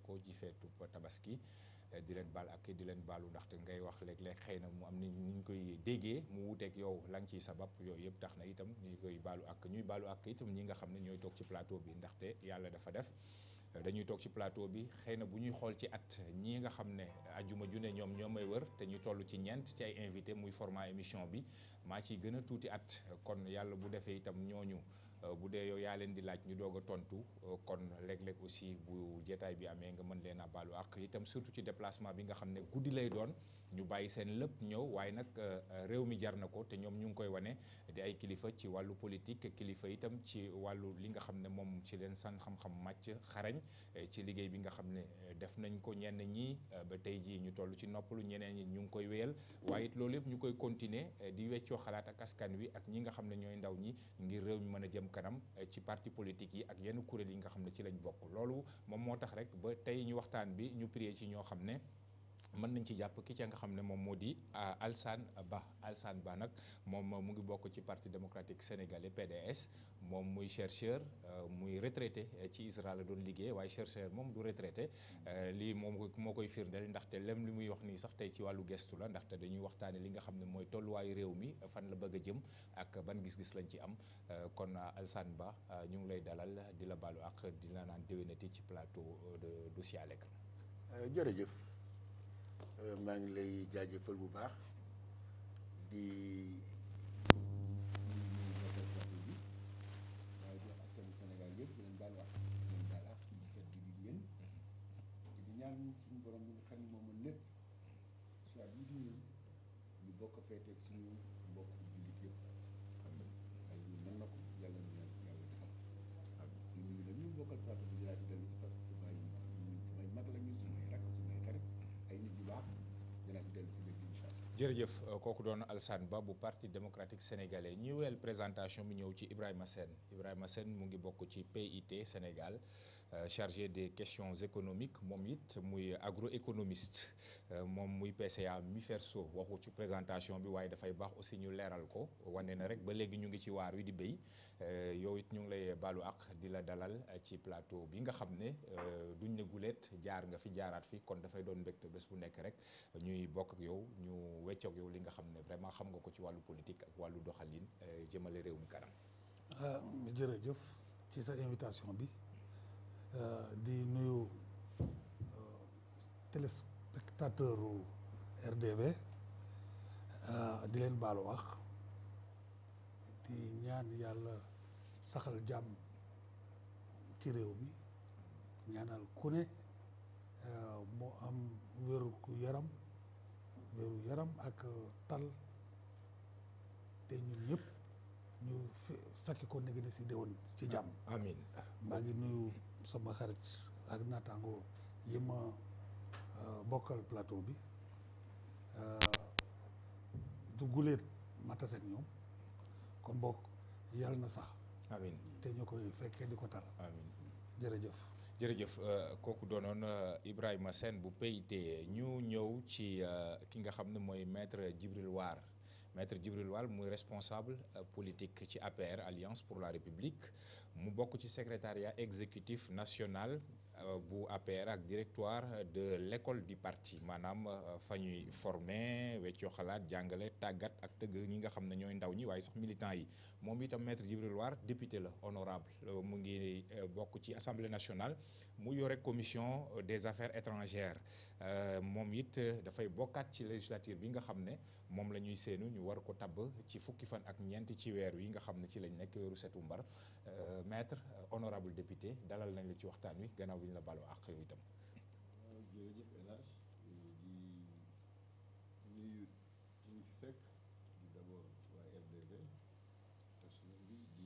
ko ci feetu tabaski di leen baal ak di leen baalu ndaxte ngay wax léeg-léeg xëy na mu am ni ñu koy déggee mu wuuteeg yow la nga ciy sabab yooyu yëpp tax na itam ñu koy baalu ak ñuy baalu ak itam ñi nga xam ne ñooy toog ci plateau bi ndaxte yàlla dafa def dañuy toog ci plateau bi xëy na bu ñuy xool ci at ñii nga xam ne ajuma ju ne ñoom ñoo may wër te ñu toll ci ñeent ci ay invité muy format émission bi maa ciy gën a tuuti at kon yàlla bu defee itam ñooñu bu dee yow yaa leen di laaj ñu doog a tontu kon léeg-léeg aussi bu jeetaay bi amee nga mën leen a baalu ak itam surtout ci déplacement bi nga xam ne guddi lay doon ñu bàyyi seen lépp ñëw waaye nag réew mi jar na ko te ñoom ñu ngi koy wane di ay kilifa ci wàllu politique kilifa itam ci wàllu li nga xam ne moom ci leen san xam-xam màcc xarañ ci liggéey bi nga xam ne def nañ ko ñenn ñi ba tey jii ñu toll ci noppalu ñeneen ñi ñu ngi koy wéyal waaye it loolu yëpp ñu koy continuer di weccoo xalaat ak askan wi ak ñi nga xam ne ñooy ndaw ñi ngir réew mi mën a jëm kanam ci parti politique yi ak yenn kuréel yi nga xam ne ci lañ bokk loolu moom moo tax rek ba tey ñu waxtaan bi ñu prier ci ñoo xam ne mën nañ ci jàpp ki ca nga xam ne moom moo di Alsane Ba Alsane Ba nag moom mu ngi bokk ci parti démocratique sénégalais PDS moom muy chercheur muy retraité ci Israël la doon liggéey waaye chercheur moom du retraité lii moom moo koy firndeel ndaxte lem li muy wax nii sax tey ci wàllu gestu la ndaxte dañuy waxtaane li nga xam ne mooy tolluwaayu réew mi fan la bëgg a jëm ak ban gis-gis lañ ci am kon Alsane Ba ñu ngi lay dalal di la baalu ak di la naan déwénati ci plateau de dossier à l'écran jërëjëf maa ngi lay jaajëfal bu baax di waaye jox askanu Sénégal yëpp di leen baal wax di leen baal ak ci fet bi di yéen di ñaan suñu borom bi nga xam ne moom mën lépp soit bii di ñëw ñu bokk feeteeg suñu mbokk jullit yëpp waaye ñu mën na ko yàlla na yàlla defal ñu nuyu nag ñu bokkal plateau bi dinaa ci dellu si parce que samay samay mag la ñu sumay rakk sumay xarit ay nit ñu baax dinaa ci dellu si léegi incha allah jërëjëf kooku doon Alsane Ba bu parti démocratique sénégalais ñu wel présentation bi ñëw ci Ibrahima Sène Ibrahima Sène mu ngi bokk ci PIT Sénégal chargé des questions économiques moom it muy agroéconomiste moom muy PCA mi ferso waxu ci présentation bi waaye dafay baax aussi ñu leeral ko wane na rek ba léegi ñu ngi ci waar wi di béy yow it ñu ngi lay baalu ak di la dalal ci plateau bi nga xam ne duñ ne guleet jaar nga fi jaaraat fi kon dafay doon mbégte bés bu nekk rek ñuy bokk ak yow ñu weccoog yow li nga xam ne vraiment xam nga ko ci wàllu politique ak wàllu doxalin jëmale réew mi kanam. jërëjëf ci sa invitation bi di nuyu téléspectateur RDV di leen baalu wax di ñaan yàlla saxal jàmm ci réew mi ñaanal ku ne moo am wéru yaram wéru yaram ak tal te ñun ñëpp ñu fekk ko nekk ni si déwén ci jàmm amiin maa ngi nuyu sama xarit ak naataango yi ma bokkal plateau bi du guleet ma tase ak ñoom kon bokk yàlla na sax amiin te ñu koy fekkee di ko tal amiin jërëjëf jërëjëf kooku doonoon Ibrahima Sène bu PIT ñu ñëw ci ki nga xam ne mooy maître Djibril War maître Djibril War muy responsable politique ci APR Alliance pour la République mu bokk ci secrétariat exécutif national bu APR ak directoire de l'école du parti maanaam fa ñuy former weccoo xalaat jàngale tàggat ak tëgg ñi nga xam ne ñooy ndaw ñi waaye sax militants yi moom itam maître Djibril War député la honorable mu ngi bokk ci assemblée nationale mu yore commission des affaires étrangères moom it dafay bokkaat ci législature bi nga xam ne moom la ñuy seenu ñu war ko tabb ci fukki fan ak ñeent ci weer wi nga xam ne ci lañ nekk weeru setu mbar maître honorable député dalal nañ la ci waxtaan wi gannaaw bi ñu la baloo ak yow itam. jërëjëf El Hadj di nuyu ñu fi fekk di d'abord waa RDV personnel bi di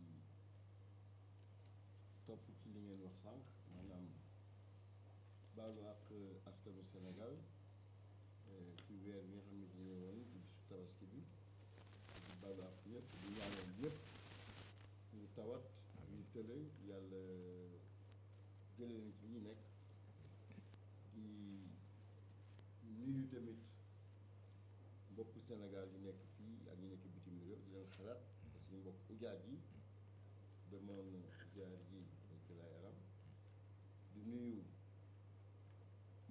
topp ci li ngeen wax sànq maanaam baalu ak askanu Sénégal ci weer bi nga xam ne dañu woon ci bisu tabaski bi di baalu ak ñëpp di ñaanal ñëpp ñu tawat ñu tële yàlla jëlee nañ ci ñi nekk di nuyu tamit mbokku Sénégal yi nekk fii ak ñi nekk bitim réew di leen xalaat suñu mbokk ujaat yi demoon ziar ji dañ ci lay aram di nuyu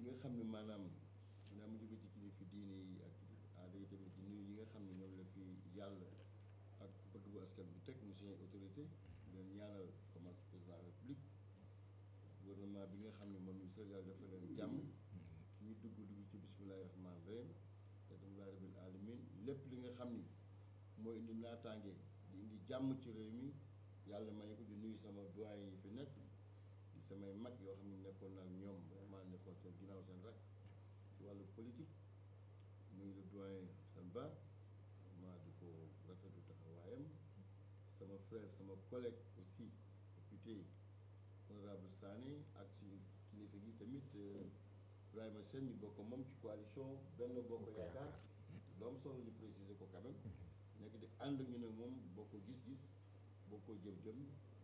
ñi nga xam ne maanaam dinaa mu jóge ci kilifa diine yi ak kilifa aada yi tamit di nuyu ñi nga xam ne ñoom la fi yàlla ak bëgg bu askan bi teg mu suñu autorité leen ñaanal commence président de la république gouvernement bi nga xam ne moom ñu Sénégal dafa leen jàmm ñu dugg dugg ci bismillahi rahmaani rahim alhamdulillahi rabbil alamin lépp li nga xam ni moo indi naataange di indi jàmm ci réew mi yàlla may ko di nuyu sama doyen yi fi nekk di samay mag yoo xam ne nekkoon naa ak ñoom vraiment nekkoon seen ginnaaw seen rek ci wàllu politique muy le doyen seen ba vraiment di ko rafetlu taxawaayam sama frère sama collègue aussi député honorable Sané ak suñu kilifa gi tamit Ibrahima Sène ñu bokk moom ci coalition benn bokk yaakaar lu am solo ñu préciser ko quand même nekk di ànd ñu ne moom bokk gis-gis bokkoo jëm-jëm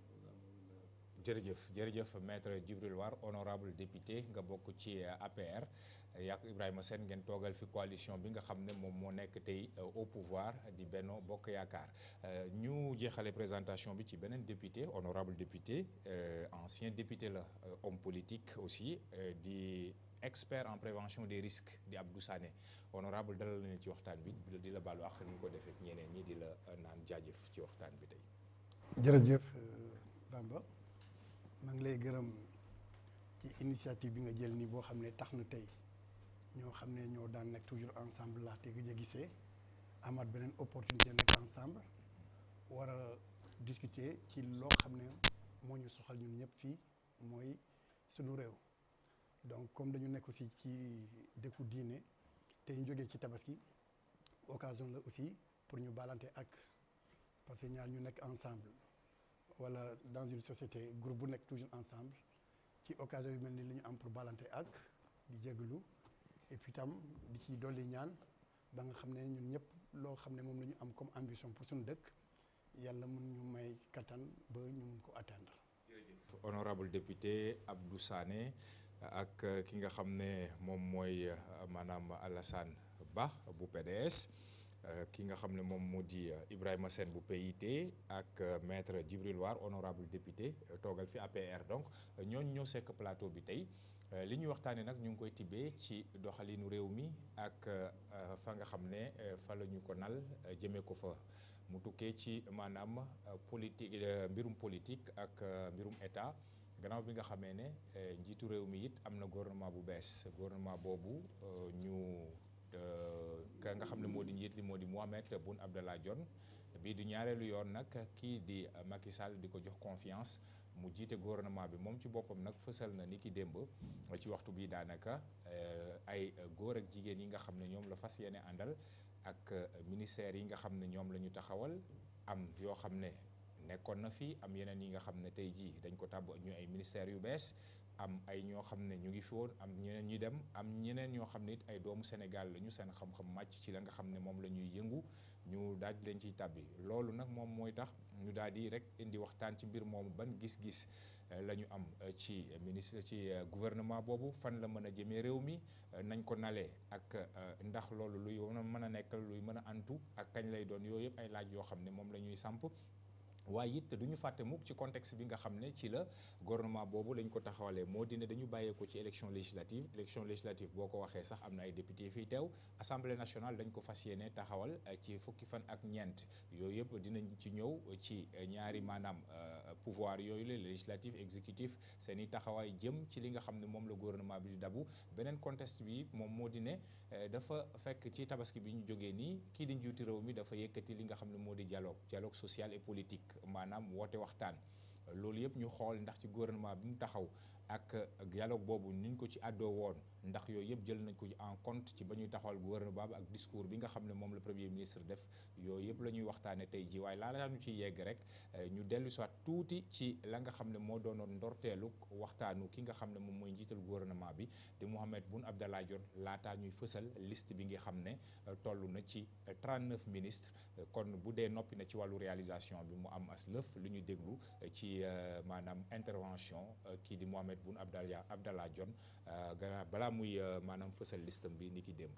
jërëjëf jërëjëf maître Djibril War honorable député nga bokk ci APR yak Ibrahima Sène ngeen toogal fi coalition bi nga xam ne moom moo nekk tey au pouvoir di Benno Bokk Yaakaar ñu jeexale présentation bi ci beneen député honorable député ancien député la homme politique aussi di expert en prévention des risques di Abdou Sané honorable dalal nañu ci waxtaan bi di la baalu ak ni ñu ko defee ñeneen ñi di la naan jaajëf ci waxtaan bi tey. jërëjëf Bamba maa ngi lay gërëm ci initiative bi nga jël nii boo xam ne tax na tey ñoo xam ne ñoo daan nekk toujours ensemble laa te gëj a gisee amaat beneen opportunité nekk ensemble war a discuter ci loo xam ne moo ñu soxal ñun ñëpp fii mooy suñu réew. donc comme dañu nekk aussi ci dëkku diine te ñu jógee ci tabaski occasion la aussi pour ñu balante ak parce que ñaar ñu nekk ensemble wala dans une société groupe bu nekk toujours ensemble ci occasion yu mel ni li ñu am pour balante ak di jégalu et puis tam di ci dolli ñaan ba nga xam ne ñun ñëpp loo xam ne moom la ñu am comme ambition pour suñu dëkk yàlla mun ñu may kattan ba ñu mun ko atteindre. jërëjëf honorable député Abdou Sané. ak ki nga xam ne moom mooy maanaam Alassane Ba bu PDS ki nga xam ne moom moo di Ibrahima Sène bu PIT ak maître Djibril War honorable député toogal fi APR donc ñooñu ñoo sekk plateau bi tey li ñuy waxtaanee nag ñu ngi koy tibbee ci doxalinu réew mi ak fa nga xam ne fa la ñu ko nal jëmee ko fa mu tukkee ci maanaam politique mbirum politique ak mbirum état. gannaaw bi nga xamee ne njiitu réew mi it am na gouvernement bu bees gouvernement boobu ñu ka nga xam ne moo di njiit li moo di Mohamed Boun Abdallah Dionne bii di ñaareelu yoon nag kii di Macky Sall di ko jox confiance mu jiite gouvernement bi moom ci boppam nag fësal na ni ki démb ci waxtu bi daanaka ay góor ak jigéen yi nga xam ne ñoom la fas yéene àndal ak ministères yi nga xam ne ñoom la ñu taxawal am yoo xam ne nekkoon na fi am yeneen yi nga xam ne tey jii dañ ko tàbb ñu ay ministères yu bees am ay ñoo xam ne ñu ngi fi woon am ñeneen ñuy dem am ñeneen ñoo xam ne it ay doomu Sénégal la ñu seen xam-xam màcc ci la nga xam ne moom la ñuy yëngu ñu daal di leen ciy tàbbi loolu nag moom mooy tax ñu daal di rek indi waxtaan ci mbir moomu ban gis-gis la ñu am ci ministre ci gouvernement boobu fan la mën a jëmee réew mi nañ ko nalee ak ndax loolu luy mën a nekk luy mën a antu ak kañ lay doon yooyu yëpp ay laaj yoo xam ne moom la ñuy samp waaye it du ñu fàtte mukk ci contexte bi nga xam ne ci la gouvernement boobu lañ ko taxawalee moo di ne dañu bàyyeeko ci élection législative élection législative boo ko waxee sax am na ay député fii teew assemblée nationale dañ ko fas yéene taxawal ci fukki fan ak ñeent yooyu yëpp dinañ ci ñëw ci ñaari maanaam pouvoir yooyu la législatif exécutif seen i taxawaay jëm ci li nga xam ne moom la gouvernement bi di dabu beneen contexte bi moom moo di ne dafa fekk ci tabaski bi ñu jógee nii kii di njiitu réew mi dafa yëkkati li nga xam ne moo di dialogue dialogue social et politique maanaam woote waxtaan loolu yëpp ñu xool ndax ci gouvernement bi mu taxaw ak dialogue boobu niñ ko ci àddoo woon ndax yooyu yëpp jël nañ ko en compte ci ba ñuy taxawal gouvernement bi ak discours bi nga xam ne moom la premier ministre def yooyu yëpp la ñuy waxtaane tey ji waaye laa ñu ci yegg rek ñu dellu soit tuuti ci la nga xam ne moo doonoon ndorteelu waxtaanu ki nga xam ne moom mooy njiital gouvernement bi di Mohamed Boun Abdallah Dionne laataa ñuy fësal liste bi nga xam ne toll na ci 39 ministres kon bu dee noppi na ci wàllu réalisation bi mu am as lëf lu ñu déglu ci maanaam intervention kii di Mohamed Boun Abdallah Abdallah Dionne gannaaw balaa muy maanaam fësal listam bi ni ki démb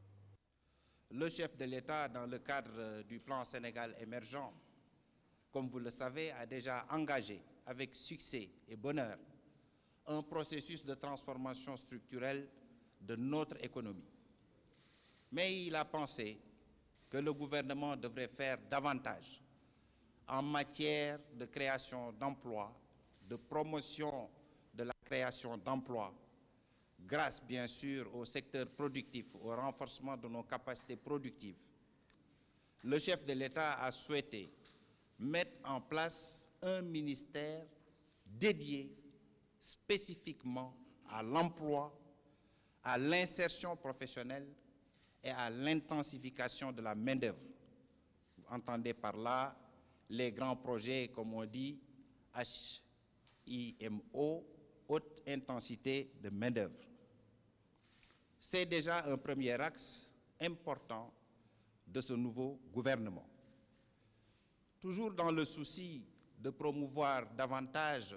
Le chef de l'État, dans le cadre du plan Sénégal émergent, comme vous le savez, a déjà engagé avec succès et bonheur un processus de transformation structurelle de notre économie. Mais il a pensé que le gouvernement devrait faire davantage en matière de création d'emplois, de promotion de la création d'emplois, grâce bien sûr au secteur productif, au renforcement de nos capacités productives. Le chef de l'État a souhaité mettre en place un ministère dédié spécifiquement à l'emploi, à l'insertion professionnelle et à l'intensification de la main-d'œuvre. Vous entendez par là les grands projets, comme on dit, HIMO, haute intensité de main-d'œuvre. C'est déjà un premier axe important de ce nouveau gouvernement. Toujours dans le souci de promouvoir davantage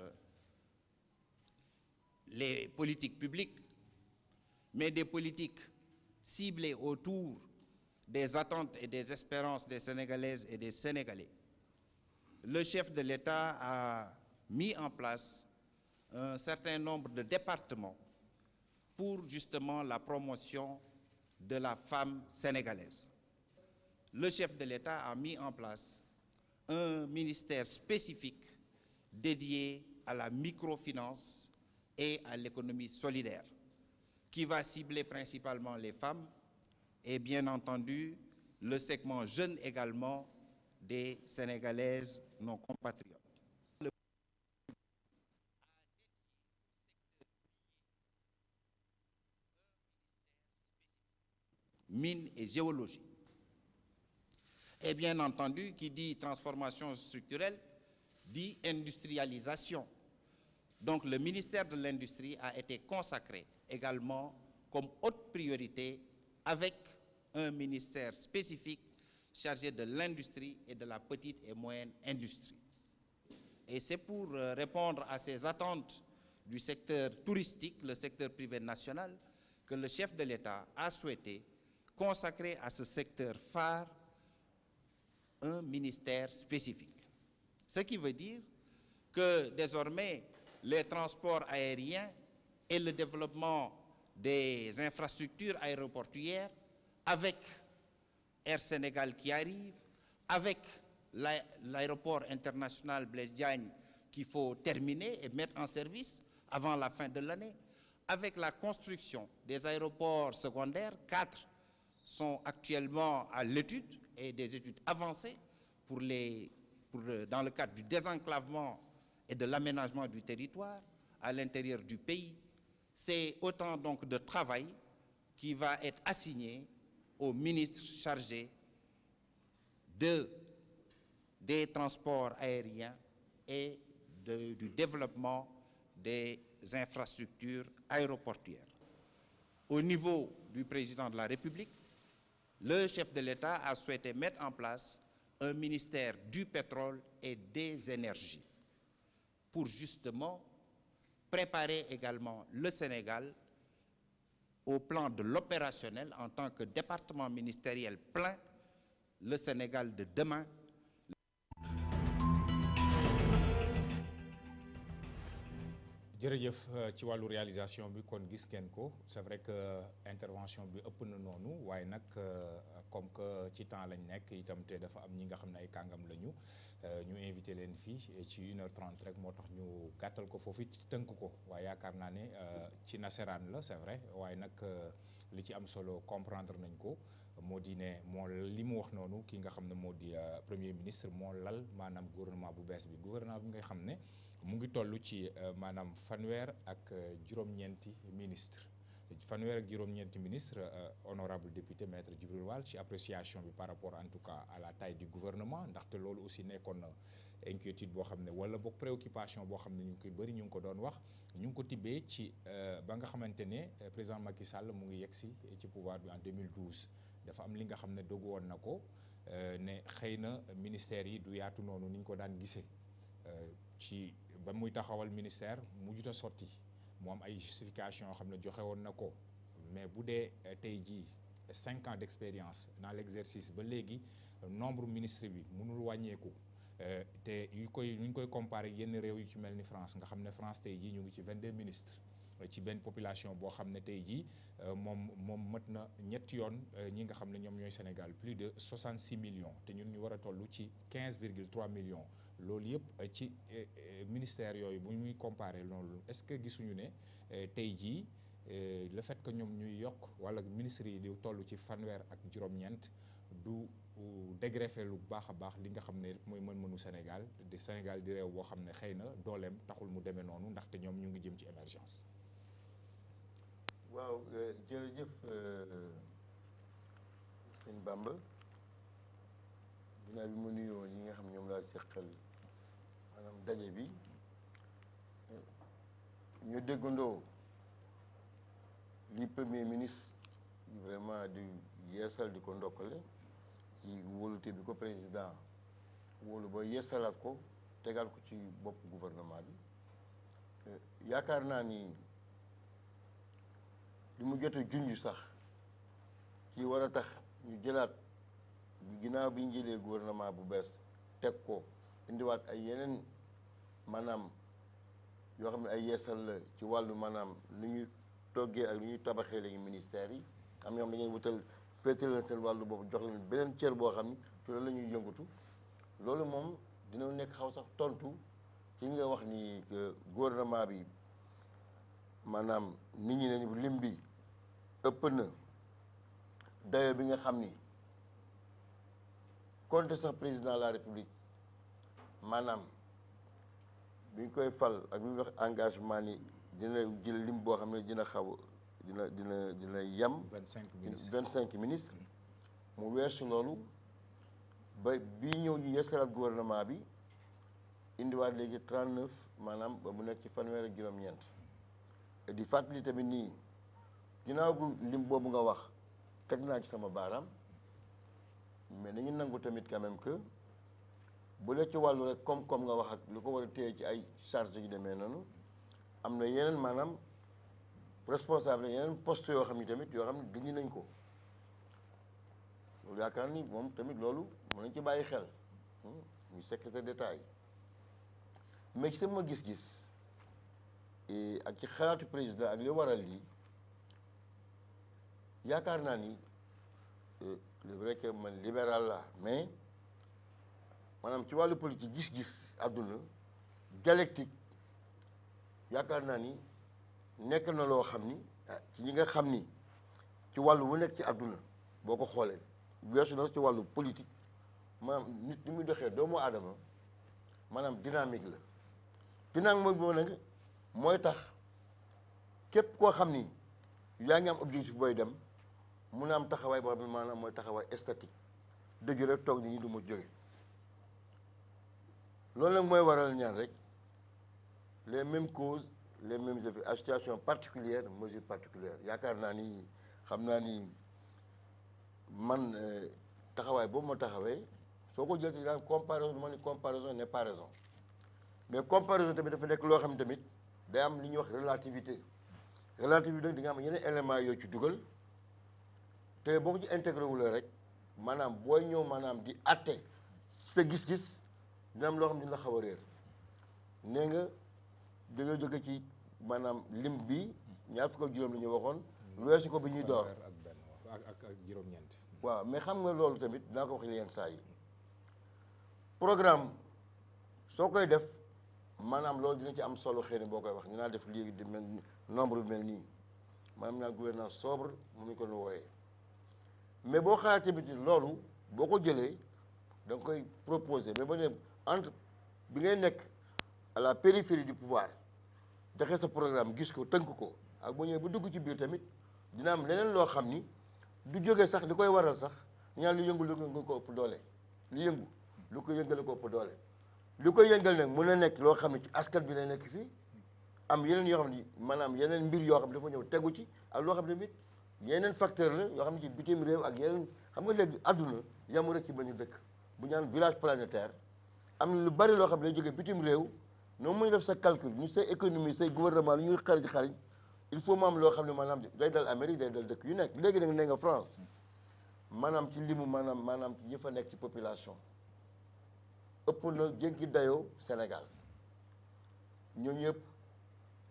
les politiques publiques, mais des politiques ciblées autour des attentes et des espérances des Sénégalaises et des Sénégalais. Le chef de l'État a mis en place un certain nombre de départements pour justement la promotion de la femme sénégalaise. Le chef de l'État a mis en place un ministère spécifique dédié à la microfinance et à l'économie solidaire, qui va cibler principalement les femmes et bien entendu le segment jeune également des Sénégalaises non compatriotes. mine et géologie. Et bien entendu, qui dit transformation structurelle, dit industrialisation. Donc le ministère de l'Industrie a été consacré également comme haute priorité avec un ministère spécifique chargé de l'industrie et de la petite et moyenne industrie. Et c'est pour répondre à ces attentes du secteur touristique, le secteur privé national, que le chef de l'État a souhaité consacrer à ce secteur phare un ministère spécifique. Ce qui veut dire que désormais, les transports aériens et le développement des infrastructures aéroportuaires, avec Air Sénégal qui arrive, avec l'aéroport international Blaise Diagne qu'il faut terminer et mettre en service avant la fin de l'année, avec la construction des aéroports secondaires, quatre sont actuellement à l'étude et des études avancées pour les, pour, dans le cadre du désenclavement et de l'aménagement du territoire à l'intérieur du pays. C'est autant donc de travail qui va être assigné au ministre chargé de, des transports aériens et de, du développement des infrastructures aéroportuaires. Au niveau du président de la République, le chef de l'État a souhaité mettre en place un ministère du pétrole et des énergies pour justement préparer également le Sénégal au plan de l'opérationnel en tant que département ministériel plein, le Sénégal de demain. jërëjëf ci wàllu réalisation bi kon gis ngeen ko c'est vrai que intervention bi ëpp na noonu waaye nag comme que ci temps lañ nekk itam te dafa am ñi nga xam ne ay kàngam lañu ñu invité leen fii ci une heure trente rek moo tax ñu gàttal ko foofu ci tënk ko waaye yaakaar naa ne ci nasaraan la c'est vrai waaye nag li ci am solo comprendre nañ ko moo di ne moo li mu wax noonu ki nga xam ne moo di premier ministre moo lal maanaam gouvernement bu bees bi gouvernement bi nga xam ne mu ngi toll ci maanaam fanweer ak juróom-ñeenti ministre fanweer ak juróom-ñeenti ministre honorable député maître Djibril Wall ci appréciation bi par rapport en tout cas à la taille du gouvernement ndaxte loolu aussi nekkoon na inquiétude boo xam ne wala boog préoccupation boo xam ne ñu ngi koy bëri ñu ngi ko doon wax ñu ngi ko tibbee ci ba nga xamante ne président Macky Sall mu ngi yegg si ci pouvoir bi en 2012 dafa am li nga xam ne dogu woon na ko ne xëy na ministères yi du yaatu noonu ni ñu ko daan gisee ci ba muy taxawal ministère mujjut a sotti mu am ay justification yoo xam ne joxe woon na ko mais bu dee tey jii cinq ans d'expérience dans l'exercice ba léegi nombre ministre bi mënul wàññeeku te yu koy ñu koy comparer yenn réew yu ci mel ni France nga xam ne France tey jii ñu ngi ci 22 ministres ci benn population boo xam ne tey jii moom moom mat na ñetti yoon ñi nga xam ne ñoom ñooy Sénégal plus de 66 millions te ñun ñu war a toll ci 15 virgule 3 millions loolu yëpp ci ministère yooyu bu ñuy comparer loolu est-ce que gisuñu ne tey jii le fait que ñoom ñuy yokk wala ministres yi di toll ci fanweer ak juróom-ñeent du dégreffé lu baax a baax li nga xam ne mooy mën-mënu Sénégal di Sénégal di réew boo xam ne xëy na dooleem taxul mu demee noonu ndaxte ñoom ñu ngi jëm ci émergence. waaw jërëjëf sëñ Bamba ginnaaw bi mu nuyoo ñi nga xam ñoom laa seqal maanaam daje bi ñu déggandoo li premier ministre vraiment di yeesal di ko ndokkale ci wóolute bi ko président wóolu ba yeesalaat ko tegal ko ci bopp gouvernement bi yaakaar naa ni li mu jot a junj sax ci war a tax ñu jëlaat ginnaaw bi ñu jëlee gouvernement bu bees teg ko indiwaat ay yeneen maanaam yoo xam ne ay yeesal la ci wàllu maanaam lu ñu toggee ak lu ñuy tabaxee léegi ministères yi am ñoo xam dañuy wutal féete leen seen wàllu boobu jox leen beneen cër boo xam ni ci loolu la ñuy yëngatu loolu moom dina nekk xaw sax tontu ci nga wax ni que gouvernement bi maanaam nit ñi nañu lim bi ëpp na dayo bi nga xam ni compte sax président de la république maanaam bi ñu koy fal ak bi ñu wax engagement ni dina jël lim boo xam ne dina xaw dina dina dina yem. vingt cinq ministres vingt cinq ministres mu weesu loolu ba bii ñëw ñu yeesalaat gouvernement bi indiwaat léegi trente neuf maanaam ba mu nekk ci fanweer ak juróom-ñeent di fàttali tamit nii ginnaaw gu lim boobu nga wax teg naa ci sama baaraam mais nañu nangu tamit quand même que bu dee ci wàllu rek koom-koom nga wax ak lu ko war a téye ci ay charge yu demee noonu am na yeneen maanaam responsable yeneen poste yoo xam ni tamit yoo xam ne dindi nañ ko loolu yaakaar ni moom tamit loolu mën nañ ci bàyyi xel muy secrétaire d'État yi mais ci sama gis-gis ak ci xalaatu président ak li waral lii yaakaar naa ni c'est vrai que man libéral la mais maanaam ci wàllu politique gis-gis àdduna dialectique yaakaar naa ni nekk na loo xam ni ci ñi nga xam ni ci wàllu wu nekk ci àdduna boo ko xoolee weesu na ci wàllu politique maanaam nit ni muy doxee doomu aadama maanaam dynamique la dynamique mooy boobu nag mooy tax képp koo xam ni yaa ngi am objectif booy dem mun a am taxawaay boo xam ne maanaam mooy taxawaay statique dëgg rek toog nit ñi du ma jóge loolu nag mooy waral ñaan rek les mêmes causes les mêmes effets à situation particulière mesure particulière yaakaar naa ni xam naa ni man taxawaay boobu ma taxawee soo ko jël ci daan comparaison ma ni comparaison n'est pas raison mais comparaison tamit dafa nekk loo xam ne tamit day am li ñuy wax relativité relativité di nga am yeneen éléments yooyu ci dugal te boo ko ci intégré wu la rek maanaam booy ñëw maanaam di atte sa gis-gis dina am loo xam ne dina la xaw a réer nee nga da nga jóge ci maanaam lim bi ñaar fukk ak juróom la ñu waxoon weesu ko bi ñuy door fanweer ak benn ak ak ak juróom-ñeent waaw mais xam nga loolu tamit dinaa ko wax yenn saa yi programme soo koy def maanaam loolu dina ci am solo xëy na boo koy wax ñu naa def léegi di mel nombre bi mel nii maanaam ñaan gouvernance sobre mu ñu ko nu wooyee mais boo xalaatee tamit loolu boo ko jëlee da nga koy proposer mais ba ne entre bi ngay nekk à la périphérie du pouvoir joxe sa programme gis ko tënk ko ak bu ñëwee bu dugg ci biir tamit dina am leneen loo xam ni du jóge sax li koy waral sax ñaan lu yëngu lu nga ko ëpp doole li yëngu lu ko yëngal ko ëpp doole li koy yëngal nag mën na nekk loo xam ne ci askan bi lay nekk fii am yeneen yoo xam ne maanaam yeneen mbir yoo xam ne dafa ñëw tegu ci ak loo xam ne tamit yeneen facteur la yoo xam ne ci bitim réew ak yeneen xam nga léegi àdduna yamu rek ci benn dëkk bu ñaan village planétaire am na lu bari loo xam ne day jóge bitim réew noonu muy def sa calcul ñu say économie say gouvernement lu ñuy xarij xarij il faut mu am loo xam ne maanaam day dal Amérique day dal dëkk yu nekk léegi nag nee nga France maanaam ci limu maanaam maanaam ci ñi fa nekk ci population ëpp na jënki dayoo Sénégal ñooñu yëpp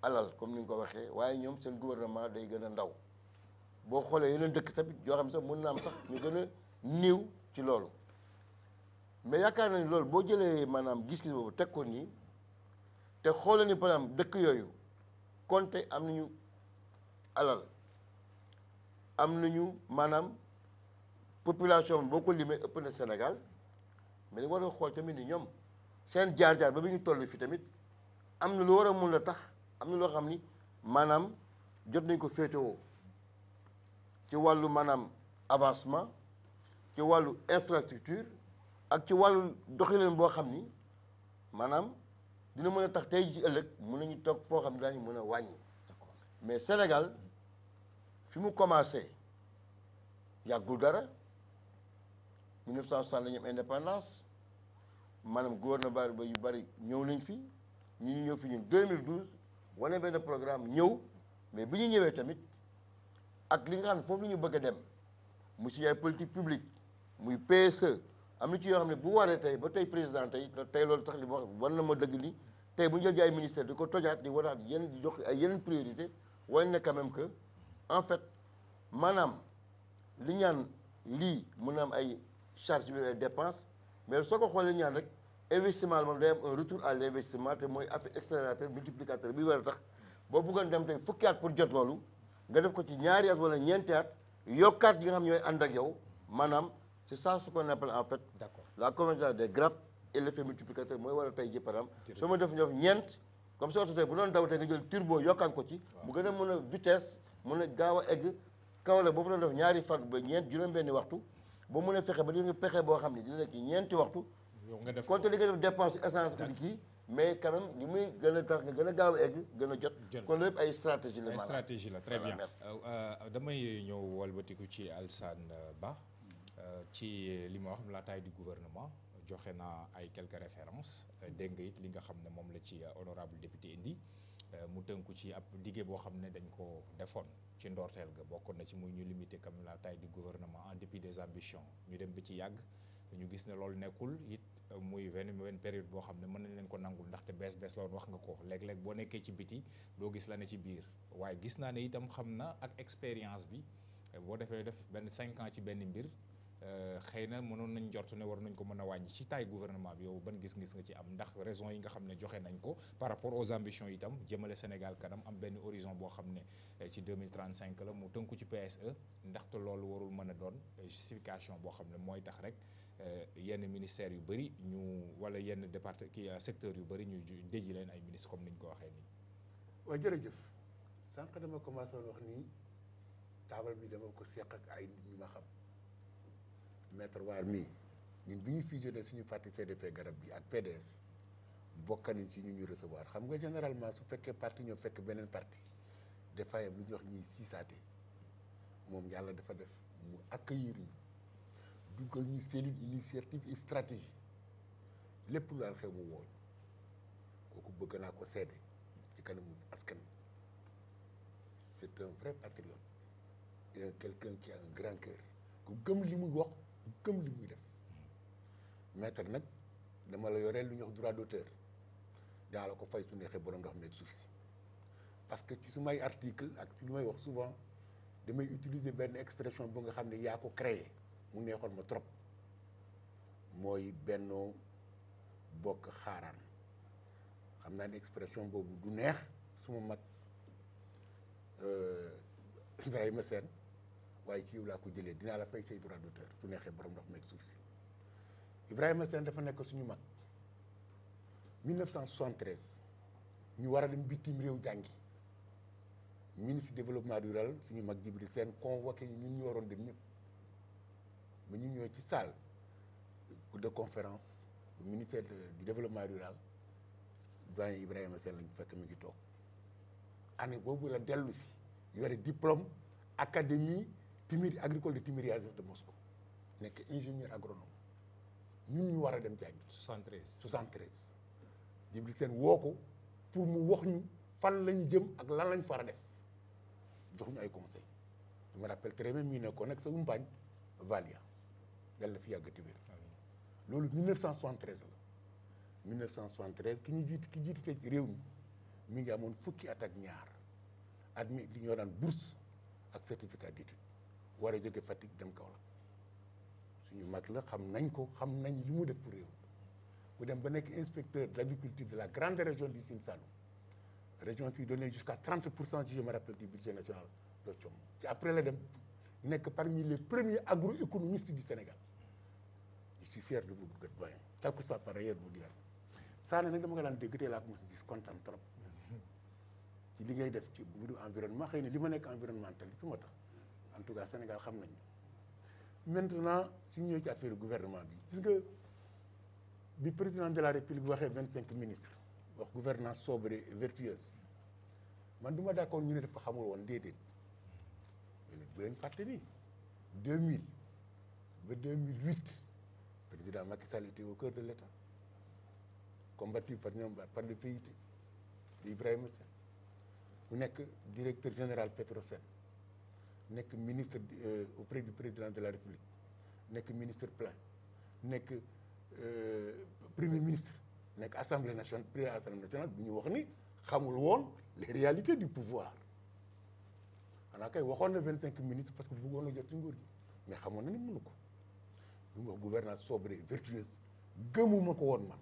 alal comme ni nga ko waxee waaye ñoom seen gouvernement day gën a ndaw boo xoolee yeneen dëkk tamit yoo xam ne sax mën na am sax ñu gën a néew ci loolu mais yaakaar na ni loolu boo jëlee maanaam gis-gis boobu teg ko nii te xoolee ni par exemple dëkk yooyu konte am nañu alal am nañu maanaam population boo ko limee ëpp na Sénégal mais da war a xool tamit ni ñoom seen jaar-jaar ba bi ñu toll fi tamit am na lu war a mun a tax am na loo xam ni maanaam jot nañ ko féetewoo ci wàllu maanaam avancement ci wàllu infrastructure ak ci wàllu doxalin boo xam ni maanaam dina mën a tax tey ji ëllëg mën nañu toog foo xam ne daañu mën a wàññi mais Sénégal fi mu commencé yàggul dara 1960 la ñu am indépendance maanaam gouvernement ba yu bari ñëw nañ fi ñu ñu ñëw fi ñun 2012 wane benn programme ñëw mais bi ñu ñëwee tamit ak li nga xam ne foofu la ñu bëgg a dem mu si ay politique publique muy PSE am na ci yoo xam ne bu waree tey ba tey président tey tey loolu tax li ma wax war na ma dëgg ni tey bu ñu jël ay ministère di ko tojaat di waraat yenn di jox ay yeneen priorité wane na quand même que en fait maanaam li ñaan lii mun na am ay charge bi ay dépense mais soo ko xoolee ñaan rek investissement moom day am un retour à l' investissement te mooy affaire accélérateur multiplicateur bi war a tax boo bëggoon dem tey fukki at pour jot loolu nga def ko ci ñaari at wala ñeenti at yokkaat yi nga xam ñooy ànd ak yow maanaam c' est ça ce qu'on appelle en fait d' accord la convergence des grappes et l' effet multiplicateur mooy war a tey ji par exemple soo ma def ñof ñeent comme soo tey bu doon daw tey nga jël turbo yokkaan ko ci mu gën a mën a vitesse mën a gaaw a egg kaw la boo fa doon def ñaari fan ba ñeent juróom-benni waxtu ba mun a fexe ba di nga pexe boo xam ne dina nekk ñeenti waxtu yow nga def konte li nga def dépense essence pour kii mais quand même li muy gën a tax nga gën a gaaw a egg gën a jot Jël. kon lépp ay stratégie la ay maanaam. stratégie la très Voilà, bien merci. Euh, euh, damay ñëw walbatiku ci Alsane euh, Ba euh, ci li ma wax la taille du gouvernement joxe naa ay quelques références euh, dégg nga it li nga xam ne moom la ci euh, honorable député indi euh, mu tënku ci ab diggé boo xam ne dañ ko defoon ci ndorteel ga bokkoon na ci muy ñu limiter comme la taille du gouvernement en dépit des ambitions ñu dem ba ci yàgg ñu gis ne loolu nekkul it euh, muy benn benn période boo xam ne mën nañ leen ko nangul ndaxte bees bees la woon wax nga ko léeg-léeg boo nekkee ci biti doo gis la ne ci biir waaye gis naa ne itam xam na ak expérience bi euh, boo defee def benn cinq ans ci benn mbir euh, xëy na mënoon nañ jort ne war nañ ko mën a wàññi ci taille gouvernement bi yow ban gis-gis nga ci am ndax raison yi nga xam ne joxe nañ ko par rapport aux ambitions itam jëmale Sénégal kanam am benn horizon boo xam ne euh, ci 2035 la mu tënku ci PSE ndaxte loolu warul mën a doon euh, justification boo xam ne mooy tax rek euh, yenn ministères yu bëri ñu wala yenn départ ki secteurs yu bëri ñu ju- déji leen ay ministres comme ni ñu ko waxee nii. waaw jërëjëf sànq dama commencé woon wax nii taabal bi dama ko seq ak ay nit ñu ma xam maître waar mii ñun bi ñu fusionné suñu parti CDP garab bi ak PDS bokk nañ si ñu ñu recevoir xam nga généralement su fekkee parti ñoo fekk beneen parti dafay am lu ñuy wax ñuy siisaate moom yàlla dafa def mu accueillir ñu dugal ñu cellule initiative et stratégie lépp lu daal xew mu wooñ kooku bëgg naa ko seede ci kanamu askan wi c'est un vrai patriote et un quelqu'un qui a un grand cœur ku gëm li muy wax ku gëm li muy def maître nag dama la yoreel lu ñuy wax droit d'auteur daa la ko fay su neexee borom ndox meeg suuf si parce que ci su may article ak ci lu may wax souvent damay utiliser benn expression bu nga xam ne yaa ko créé mu neexoon ma trop mooy bennoo bokk xaaraan xam naa ne expression boobu du neex suma mag euh, Ibrahima Sène waaye ci yow laa ko jëlee dinaa la fay say droit d'auteur su neexee borom ndox meeg suuf si Ibrahima Sène dafa nekk suñu mag 1973 ñu war a dem bitim réew jàngi ministre développement rural suñu mag Djibril Sène convoqué ñu ñun ñu waroon dem ñëpp ba ñu ñëw ci salle de conférence bu ministère de- du développement rural doyen Ibrahima Sène lañu fekk mi ngi toog année boobu la dellu si yore diplôme académie Timir agricole de Timiria-Azov de Moscou nekk ingénieur agronome ñun ñu war a dem jàngi 73. 73 Djibril Sène woo ko pour mu wax ñu fan lañu jëm ak lan lañ far a def jox ñu ay conseil je me rappelle très bien mii nekkoon nag sa umpaañ Valia yàlla na fi yàggati wér loolu 1973 la 1973 ki ñu jiit ki jiite ci réew mi mi ngi amoon fukki at ak ñaar admis li ñoo daan bourse ak certificat d'étude war a jóge Fatick dem Kaolack suñu mag la xam nañ ko xam nañ li mu def pour réew mu dem ba nekk inspecteur de l'agriculture de la grande région du Sine Saloum région qui donnait jusqu'à 30 pour cent si je me rappelle du budget national de Thiom ci après la dem nekk parmi les premiers agroéconomistes du Sénégal je suis fier de vous être doyen quel que soit par ailleurs vous dire Sané nag dama ko daan dégg tey laa ko mos a gis kontaan trop ci li ngay def ci mbiru environnement xëy na li ma nekk environnementaliste moo tax en tout cas Sénégal xam nañu maintenant suñu ñëwee ci affaire gouvernement bi gis nga bi président de la république waxee vingt cinq ministres wax gouvernance sobre et vertueuse man du ma d'accord ñu ne daf ko xamul woon déedéet mais bu leen fàtte ni 2000 ba 2008 président Macky Sall était au cœur de l'État combattu par ñoom par le PIT de Ibrahima Sène mu nekk directeur général Petrosen nekk ministre euh, auprès du président de la République nekk ministre plein nekk euh, premier ministre nekk assemblée nationale président assemblée nationale bu ñu wax ni xamul woon les réalités du pouvoir xanaa kay waxoon na vingt cinq ministres parce que bëggoon na jot ci nguur gi mais xamoon na ni mënu ko lu mu wax gouvernance sobre et vertueuse gëmuma ko woon man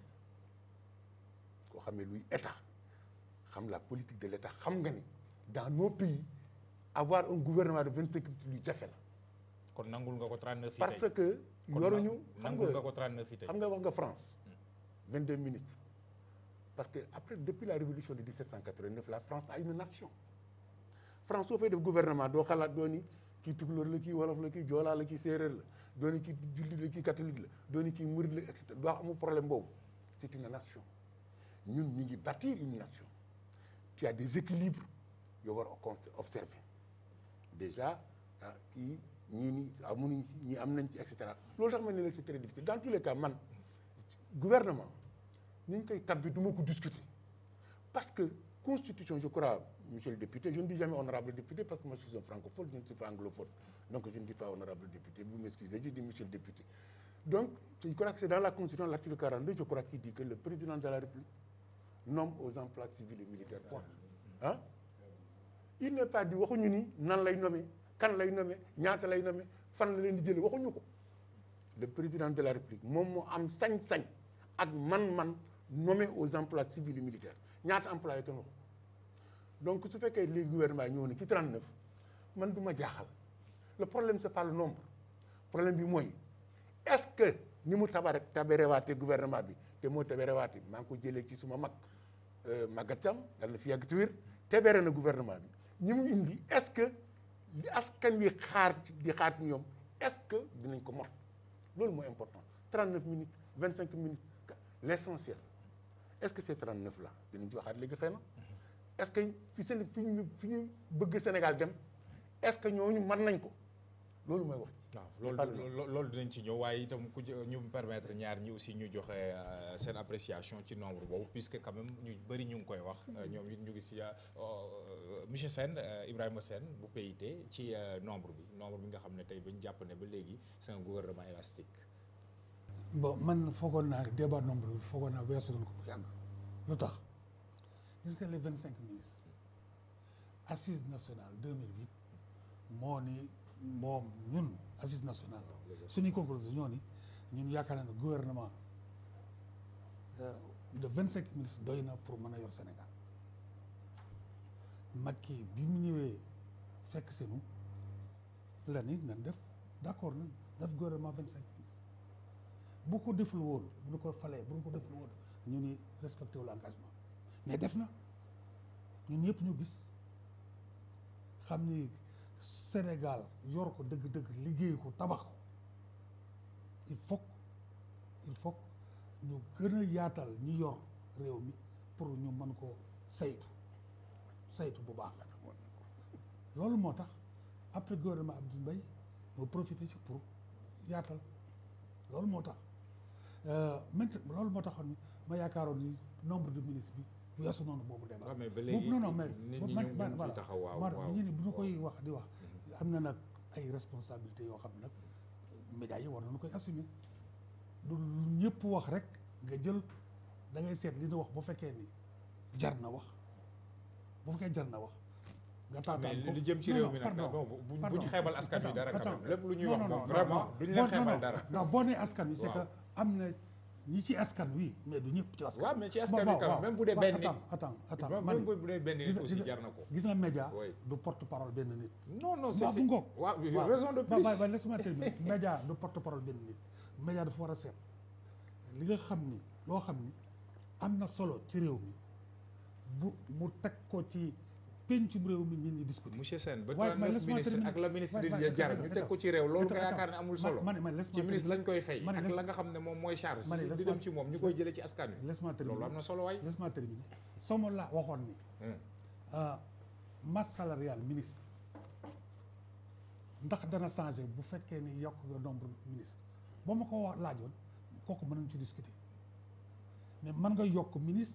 koo xamee luy état xam la politique de l'état xam nga ni dans nos pays avoir un gouvernement de vingt cinq luy jafe la kon nangul nga ko 39 yi parce tey que kon yoruñu xam nangul nga nga ko 39 yi tey xam nga wax nga France 22 ministres parce que après depuis la révolution de 1789 la France a une nation France soo fay def gouvernement doo xalaat doo ni kii tukulóor la kii wolof la kii joolaa la kii séeréer la doo ni kii jullit la kii catholique la doo ni kii murid la et cetera doo amul problème boobu c'est une nation ñun ñu ngi bâtir une nation tu as des équilibres yoo war a con- observer déjà ah kii ñii ni amuñu ci ñii am nañ ci et cetera loolu tax ma ne la c'est très difficile dans tous les cas man gouvernement ni ñu koy tabbi du ma ko discuter parce que constitution je crois monsieur le député je ne dis jamais honorable député parce que moi je suis un francophone je ne suis pas anglophone donc je ne dis pas honorable député vous m'excusez je dis monsieur le député donc je crois que c'est dans la constitution l'article 42 je crois qu'il dit que le président de la république nomme aux emplois civils et militaires point ah il n'est pas dit waxuñu ni nan lay nommer kan lay nommer ñaata lay nommer fan la leen di jëlee waxuñu ko le président de la république moom moo am sañ-sañ ak man-man nommé aux emplois civils et militaires ñaata employé kenn waxu donc su fekkee léegi gouvernement ñëw na ci 39 man du ma jaaxal le problème c'est pas le nombre problème bi mooy est-ce que ni mu tabare tabarewaate gouvernement bi te moo tabarewaate maa ngi ko jëlee ci suma mag Maguette Thiam yàlla na fi yàgg te wér tabare na gouvernement bi ñi mu indi est-ce que li askan wi xaar ci di xaar ci ñoom est-ce que dinañ ko mot loolu mooy important 39 minutes 25 minutes l'essentiel est-ce que ces 39 là dinañ ci waxaat léegi xëy na est-ce que fi seen fi ñu fi ñu bëgg Sénégal dem est-ce que ñooñu mën nañ ko loolu mooy wax ci waaw Pardon. loolu loolu loolu dinañ ci ñëw waaye itam ku jë- ñu permettre ñaar ñi aussi ñu joxe euh, seen appréciation ci nombre boobu puisque quand même ñu bëri ñu ngi koy wax euh, ñoom it ñu ngi si euh, euh, monsieur Sène euh, Ibrahima Sène bu PIT ci euh, nombre bi nombre bi nga xam ne tey ba ñu jàpp ne ba léegi c'est un gouvernement élastique bon man foogoon naa débat nombre bi foogoon naa weesu nañ ko bu yàgg lu tax gis nga les vingt cinq ministres assise nationale 2008 moo ni moom ñun assise nationale suñuy conclusion ñoo ni ñun yaakaar naa ne gouvernement euh, de vingt cinq ministres doy na pour mën a yor Sénégal Macky bi mu ñëwee fekk seenu la ni nan def d'accord nañ def gouvernement vingt cinq ministres bu ko deful woon bu ñu ko falee bu ñu ko deful woon ñu ni respecté wu l'engagement mais def na ñun ñëpp ñu gis xam ni Sénégal yor ko dëgg-dëgg liggéey ko tabax ko il faut que- il faut que ñu gën a yaatal ñi yor réew mi pour ñu mën ko saytu saytu bu baax loolu moo tax après gouvernement Abdou Mbaye moo profité ci pour yaatal loolu moo tax maintenant loolu moo taxoon ma yaakaaroon ni nombre de ministres bi weesu noonu boobu débat waaw mais ba boobu léegi non non mais nit ñi man- ñu man- ngi voilà. ciy taxaw waaw Mar- waaw ñu ni bu ñu koy wax di wax am na nag ay responsabilités yoo xam ne nag médias yi war nañu koy assumer du lu ñëpp wax rek nga jël da ngay seet li ñu wax bu fekkee ni jar na wax bu fekkee jar na wax nga mais taataan ko li jëm ci Non, réew non, mi nag pardon, non bu bu pardon. ñu xeebal askan wi Attends, dara quand attends. même lépp lu ñuy Non, wax non, moom non, vraiment non. duñ Boo- leen non, xeebal non, dara non boo nee askan wi c'est que Waaw. am na ñi ci askan wi mais du ñëpp ci askan waaw wi. mais ci askan wi Bon, quand bon, même même bu dee bon, benn nit attends, attends, attends, même man- bu dee benn gis nit nga- aussi gis nga- jar na ko gis nga média Oui. du porte parole benn nit. non non c'est Waaw, c'est bu ngoog. waaw waaw raison de ba- plus ba- ba laisse-moi terminer média du porte parole benn nit média dafa war a seet li nga xam ni loo xam ni am na solo ci réew mi bu mu teg ko ci pencum réew mi nit ñi discuter. monsieur Sène ba waaye man 39 laisse-moi ministre terminer. ak la ministre Ouais, di ouais, jar attends, ñu teg attends. ko ci réew loolu nga Attends, yaakaar ne amul solo ma- ma- ma- laisse-moi ci ministre lañ koy fay ma ne ak laisse- la nga xam ne moom mooy charge ma ne di laisse-moi- dem ci moom ñu koy jëlee ci askan wi laisse-moi terminer loolu am na solo waay laisse-moi terminer sama la waxoon ni Hmm. euh, masse salariale ministre ndax dana changer bu fekkee ni yokk nga nombre ministre ba ma ko wax laajoon kooku mën nañ ci discuter mais mën nga yokk ministre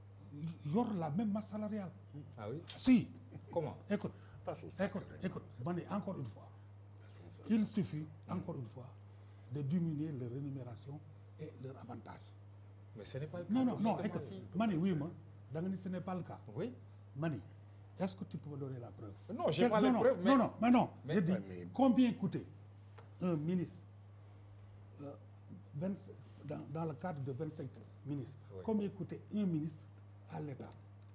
yor la même masse salariale ah oui si comment écoute Passons. écoute écoute ma ne encore une fois il suffit encore une fois de diminuer leur rémunération et leur avantage mais ce n'est pas le cas non non non justement écoute fii ma ne oui ma da nga ni ce n'est pas le cas oui Mani, est-ce que tu peux me donner la preuve non j'ai Quel- pas les non, preuves mais Non, non, mais non. mais- je dis, Ouais, mais- combien coûtait un ministre euh, 20 dans, dans le cadre de 25 ministres Oui. Combien coûtait un ministre à l'État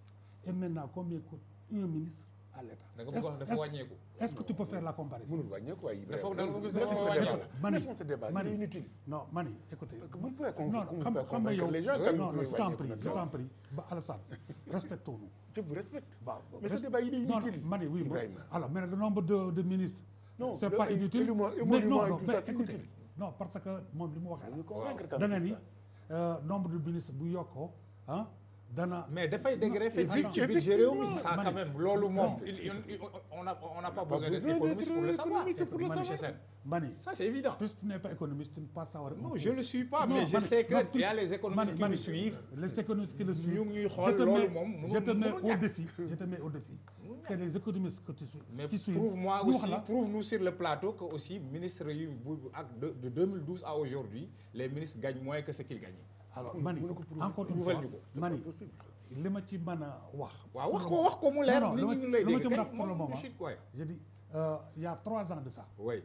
Et maintenant, combien coûte un ministre à l'État da nga bëgg Est-ce- wax dafa est-ce- wàññeeku Est-ce que tu peux faire la comparaison mënul wàññeeku waaye Dafa- Ibrahima. da nga bëgg laissons dafa ce débat. wàññeeku. Mani, Laissons ce débat, il Mani, est inutile. Non, Mani, écoutez. Parce que vous pouvez con- non, vous xam- pouvez xam nga convaincre yow- les gens non, quand non, même je que t'en wàññeeku prie, na je trop. t'en prie. Ba Alassane, respectons-nous. Je vous respecte. Bah, Mais ce reste- débat, il est non, inutile. non, Mani, oui, moi- Ibrahima. alors, mais le nombre de, de ministres, Non, c'est le- pas et- inutile. émolument- mais émolument non, et non, tout mais ça, c'est écoutez, inutile. non, parce que moom li mu wax Nous convaincre quand da même, nga c'est ni ça. euh, nombre de ministres bu yokkoo ah dana. mais dafay dégreffer ci attends, ci budget réew mi effectivement. ça Ma quand ne- même loolu moom Non. il- il- il- on a on n'a pas pas besoin d'être besoin économiste d'être pour le savoir économiste pour le monsieur savoir. Sène Mani, ça c'est évident puisque tu n'es pas économiste, tu ne peux pas savoir. non je le suis pas Non, mais je Mani, sais que non, il y a tu- les économistes Mani, qui Mani, nous suivent Les économistes qui le suivent. ñu ngi Je xool te loolu mets- moom mënul- je te mets mënul au ñàkk. défi. Je te mets au défi. Que les économistes que tu suis. mais qui suivent, prouve-moi ñu wax aussi la- prouve-nous sur le plateau que aussi ministre yu bu ak de de 2012 à aujourd'hui les ministres gagnent moins que ce qu'ils gagnaient alors mani encore une Prouvel fois ñu ko. mani li ma ci mën a wax. waaw wax ko wax ko mu leer Non, non, nit li ma- ñi ñu lay li ma dégg ci mën a kay wax pour le moom moment. du shit quoi je dis euh, il y a trois ans de ça oui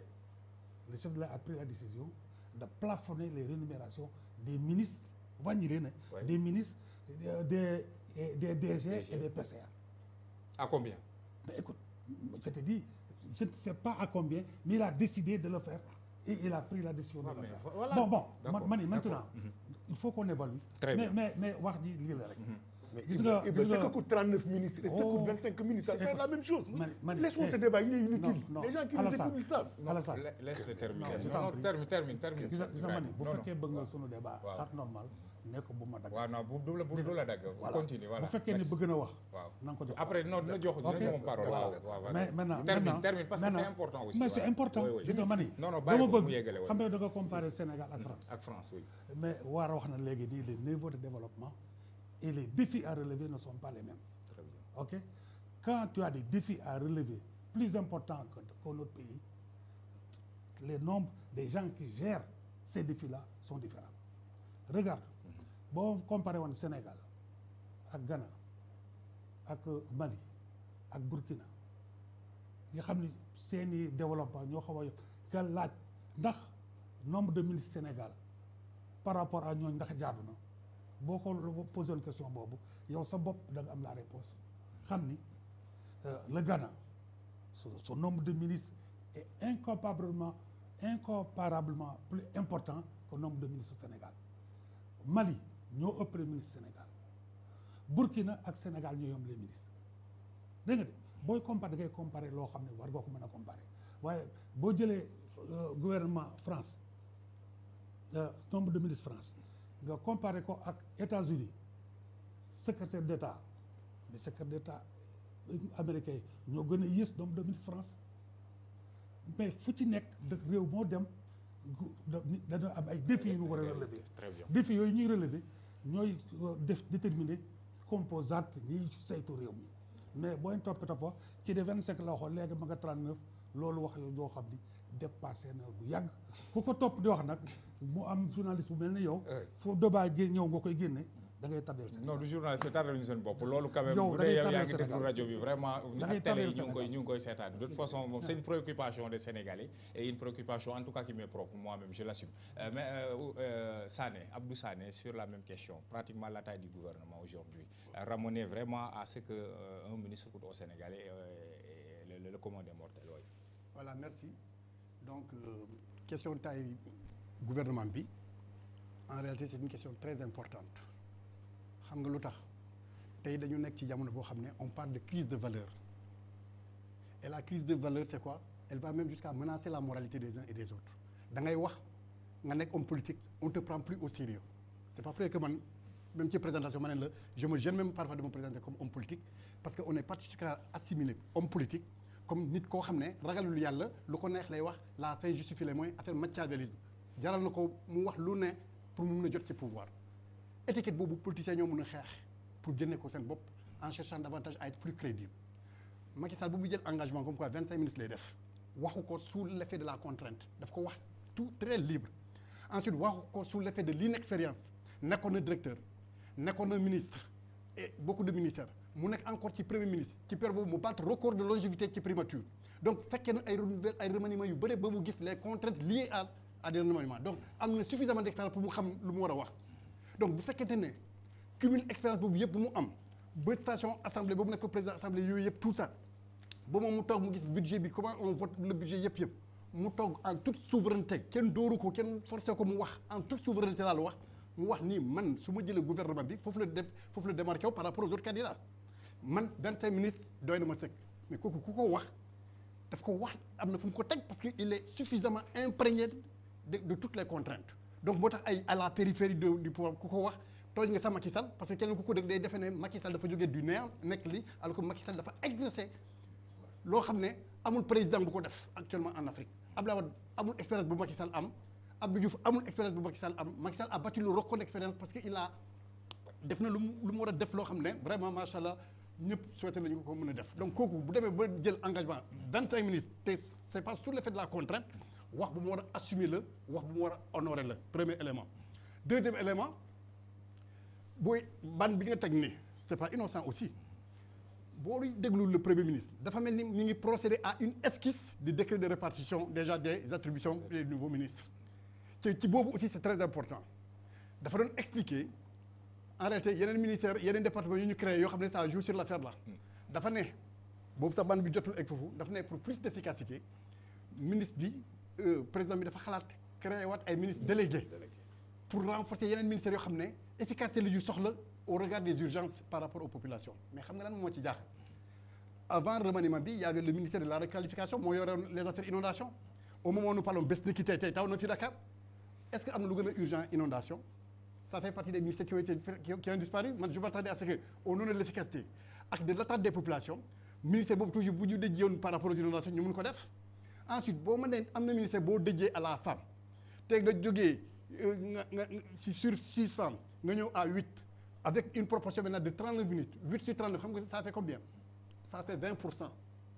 le chef de l'État a pris la décision de plafonner les rémunérations des ministres wàññi leen Ouais. des ministres euh, des et des DG DG. et des PCA. à combien Mais écoute, je te dis, je ne sais pas à combien, mais il a décidé de le faire et il a pris la décision Ouais, de le mais faire. voilà. Bon, bon, D'accord, man- mani, maintenant, d'accord. il faut qu'on évalue. Très mais, bien. mais, mais wax ji lii la rek. Mais Gis Ibra- nga- Ibra, gis ce nga- que coûte 39 ministres et ce Oh. coûte 25 ministres, ça C'est- fait la même chose. Mani- Mani, Laissons eh, ce débat, il est inutile. non, non, Les gens qui nous Alassane. écoutent, ils savent. Alassane, La- laisse le terminer Non, je non t'en non prie. termine termine termine gis nga gis nga mani bu non non fekkee bëgg nga sunu débat Waaw. ak normal ne ko bu ma dagg. waaw non bu du la bu du la dagg Voilà. continue voilà bu fekkee ne Merci. bëgg na wax. waaw na nga ko jox. après non dina jox dina Ok. jox moom parole waaw Voilà. waaw mais vas-y. maintenant termine maintenant- termine parce que c'est maintenant- important aussi mais c'est voilà. important Oui, oui. gis nga mani non non dama bàyyi ko bëgg mu yeggale xam waaye nga da nga comparer Sénégal ak France. ak France oui mais war a wax na léegi nii les niveaux de développement et les défis à relever ne sont pas les mêmes très bien ok quand tu as des défis à relever plus importants que que notre pays les nombres des gens qui gèrent ces défis là sont différents regarde boo comparé woon Sénégal ak Ghana ak Mali ak Burkina nga xam ni seeni développement ñoo xaw a yokk nga laaj ndax nombre de ministres Sénégal par rapport à ñooñu ndax jaadu na boo ko posé woon question boobu yow sa bopp da nga am la réponse xam ni euh, le Ghana son, son nombre de ministres est incomparablement incomparablement plus important que le nombre de ministres au Sénégal Mali ñoo ëpp les ministres Sénégal Burkina ak Sénégal ñoo yom les ministres dégg nga de booy comparer da ngay comparer loo xam ne war nga ko mën a comparer waaye boo jëlee euh, gouvernement France euh, nombre de ministres France nga comparer ko ak États-Unis secrétaire d'État le secrétaire d'État américain yi ñoo gën a yées nombre de ministres France mais fu ci nekk dëkk réew moo dem gu- da- ni- dana am ay défis yu ñu war a relever très bien défis yooyu ñuy relever ñooy euh, def déterminer composante ñiy saytu réew mi mais booy topp toppa ci de vingt cinq la waxoon léegi ma nga trente neuf loolu wax yow doo xam ni dépassé na bu yàgg ku ko topp di wax nag mu am journaliste bu mel ne yow Ouais. foo débat gé ñëw nga koy génne da ngay tardeel Sénégal non du journaliste tardé ñu seen bopp loolu quand même Yow bu da dee ngay yow yaa tardel ngi déglu Sénégal. rajo bi vraiment Da ngay ak télé yi tardel ñu ngi koy Sénégal. ñu ngi koy seetaan de toute façon moom c'est une préoccupation des Sénégalais et une préoccupation en tout cas qui m'est propre moi-même je l'assume Euh, mais euh, euh, Sané Abdou Sané sur la même question pratiquement la taille du gouvernement aujourd'hui euh, ramener vraiment à ce que euh, un ministre coûte aux Sénégalais euh, et le, le, le commun des mortels oui. voilà merci donc euh, question taille gouvernement bi en réalité c'est une question très importante xam nga lu tax tey dañu nekk ci jamono boo xam ne on parle de crise de valeur et la crise de valeur c'est quoi elle va même jusqu'à menacer la moralité des uns et des autres da ngay wax nga nekk homme politique on te prend plus au sérieux c'est pas vrai que man même ci présentation ma ne la je me gêne même parfois de me présenter comme homme politique parce que on est particulièrement assimilé homme politique comme nit koo xam ne ragalul yàlla lu ko neex lay wax la fin justifie les moyens affaire machiavélisme jaral na ko mu wax lu ne pour mu mun a jot ci pouvoir étiquette boobu politiciens ñoo mun a xeex pour génne ko seen bopp en cherchant davantage à être plus crédible Macky Sall bu mu jël engagement comme quoi 25 minutes lay def waxu ko sous l'effet de la contrainte daf ko wax tout très libre ensuite waxu ko sous l'effet de l'inexpérience nekkoon na directeur nekkoon na ministre et beaucoup de ministères mu nekk encore ci premier ministre ci période boobu mu battre record de longévité ci primature donc fekkee na ay renouvelle ay remaniements yu bëri ba mu gis les contraintes liées à à des remaniements donc am na suffisamment d'expérience pour mu xam lu mu war a wax donc bu fekkente ne cumul expérience boobu yëpp bu mu am ba station assemblée boobu nekk ko président assemblée yooyu yëpp tout ça ba moom mu toog mu gis budget bi comment on vote le budget yëpp yëpp mu toog en toute souveraineté kenn dóoru ko kenn forcé ko mu wax en toute souveraineté laa la wax mu wax nii man su ma jëlee gouvernement bi foofu la def foofu la démarqué wu par rapport aux autres candidats man 25 ministres doy na ma sëkk mais kooku ku ko wax daf ko wax am na fu mu ko teg parce que il est suffisamment imprégné de de toutes les contraintes donc moo tax ay à la périphérie de du pouvoir ku ko wax tooñ nga sa Macky Sall parce que keneen ku ko dégg day defe ne Macky Sall dafa jógee du néant nekk li alors que Macky Sall dafa exercer loo xam ne amul président bu ko def actuellement en Afrique Abdoulaye Wade amul expérience bu Macky Sall am Abdou Diouf amul expérience bu Macky Sall am Macky Sall a battu le record d'expérience parce que il a def na lu mu lu mu war a def loo xam ne vraiment macha allah ñëpp souhaité nañu ko ko mën a def donc kooku bu demee ba jël engagement 25 ministres te c'est pas sous l'effet de la contrainte wax bu mu war a assumer la wax bu mu war a honorer la premier élément deuxième élément booy ban bi nga teg ni c'est pas innocent aussi boo déglu le premier ministre dafa mel ni mi ngi procéder à une esquisse du décret de répartition déjà des attributions des nouveaux ministres ci ci boobu aussi c'est très important dafa doon expliquer en réalité yeneen ministères yeneen départements yu ñu créé yoo xam ne ça joue sur l'affaire là dafa ne boobu sax ban bi jotul egg foofu dafa ne pour plus d'efficacité ministre bi euh, président bi dafa xalaat créé waat ay ministres délégués pour renforcer yeneen ministères yoo xam ne efficacité la yu soxla au regard des urgences par rapport aux populations mais xam nga lan moo ci jaaxal avant remaniement bi il y avait le ministère de la requalification moo yoroon les affaires inondation au moment où nous parlons bés ni ki tey tey taw na fi Dakar est-ce que am na lu gën a urgent inondation ça fait partie des ministères qui ont été qui ont, qui ont disparu man je m'attendais à ce que au nom de l'efficacité ak de l'attente des populations ministère boobu toujours bu ñu dëjee woon par rapport aux inondations ñu mun ko def ensuite boo mënee am na ministère boo dëjee à la femme te nga jógee nga nga si sur six femmes nga ñëw à huit avec une proportion maintenant de 39 minutes 8 sur 39 xam nga ça fait combien ça fait 20 pour cent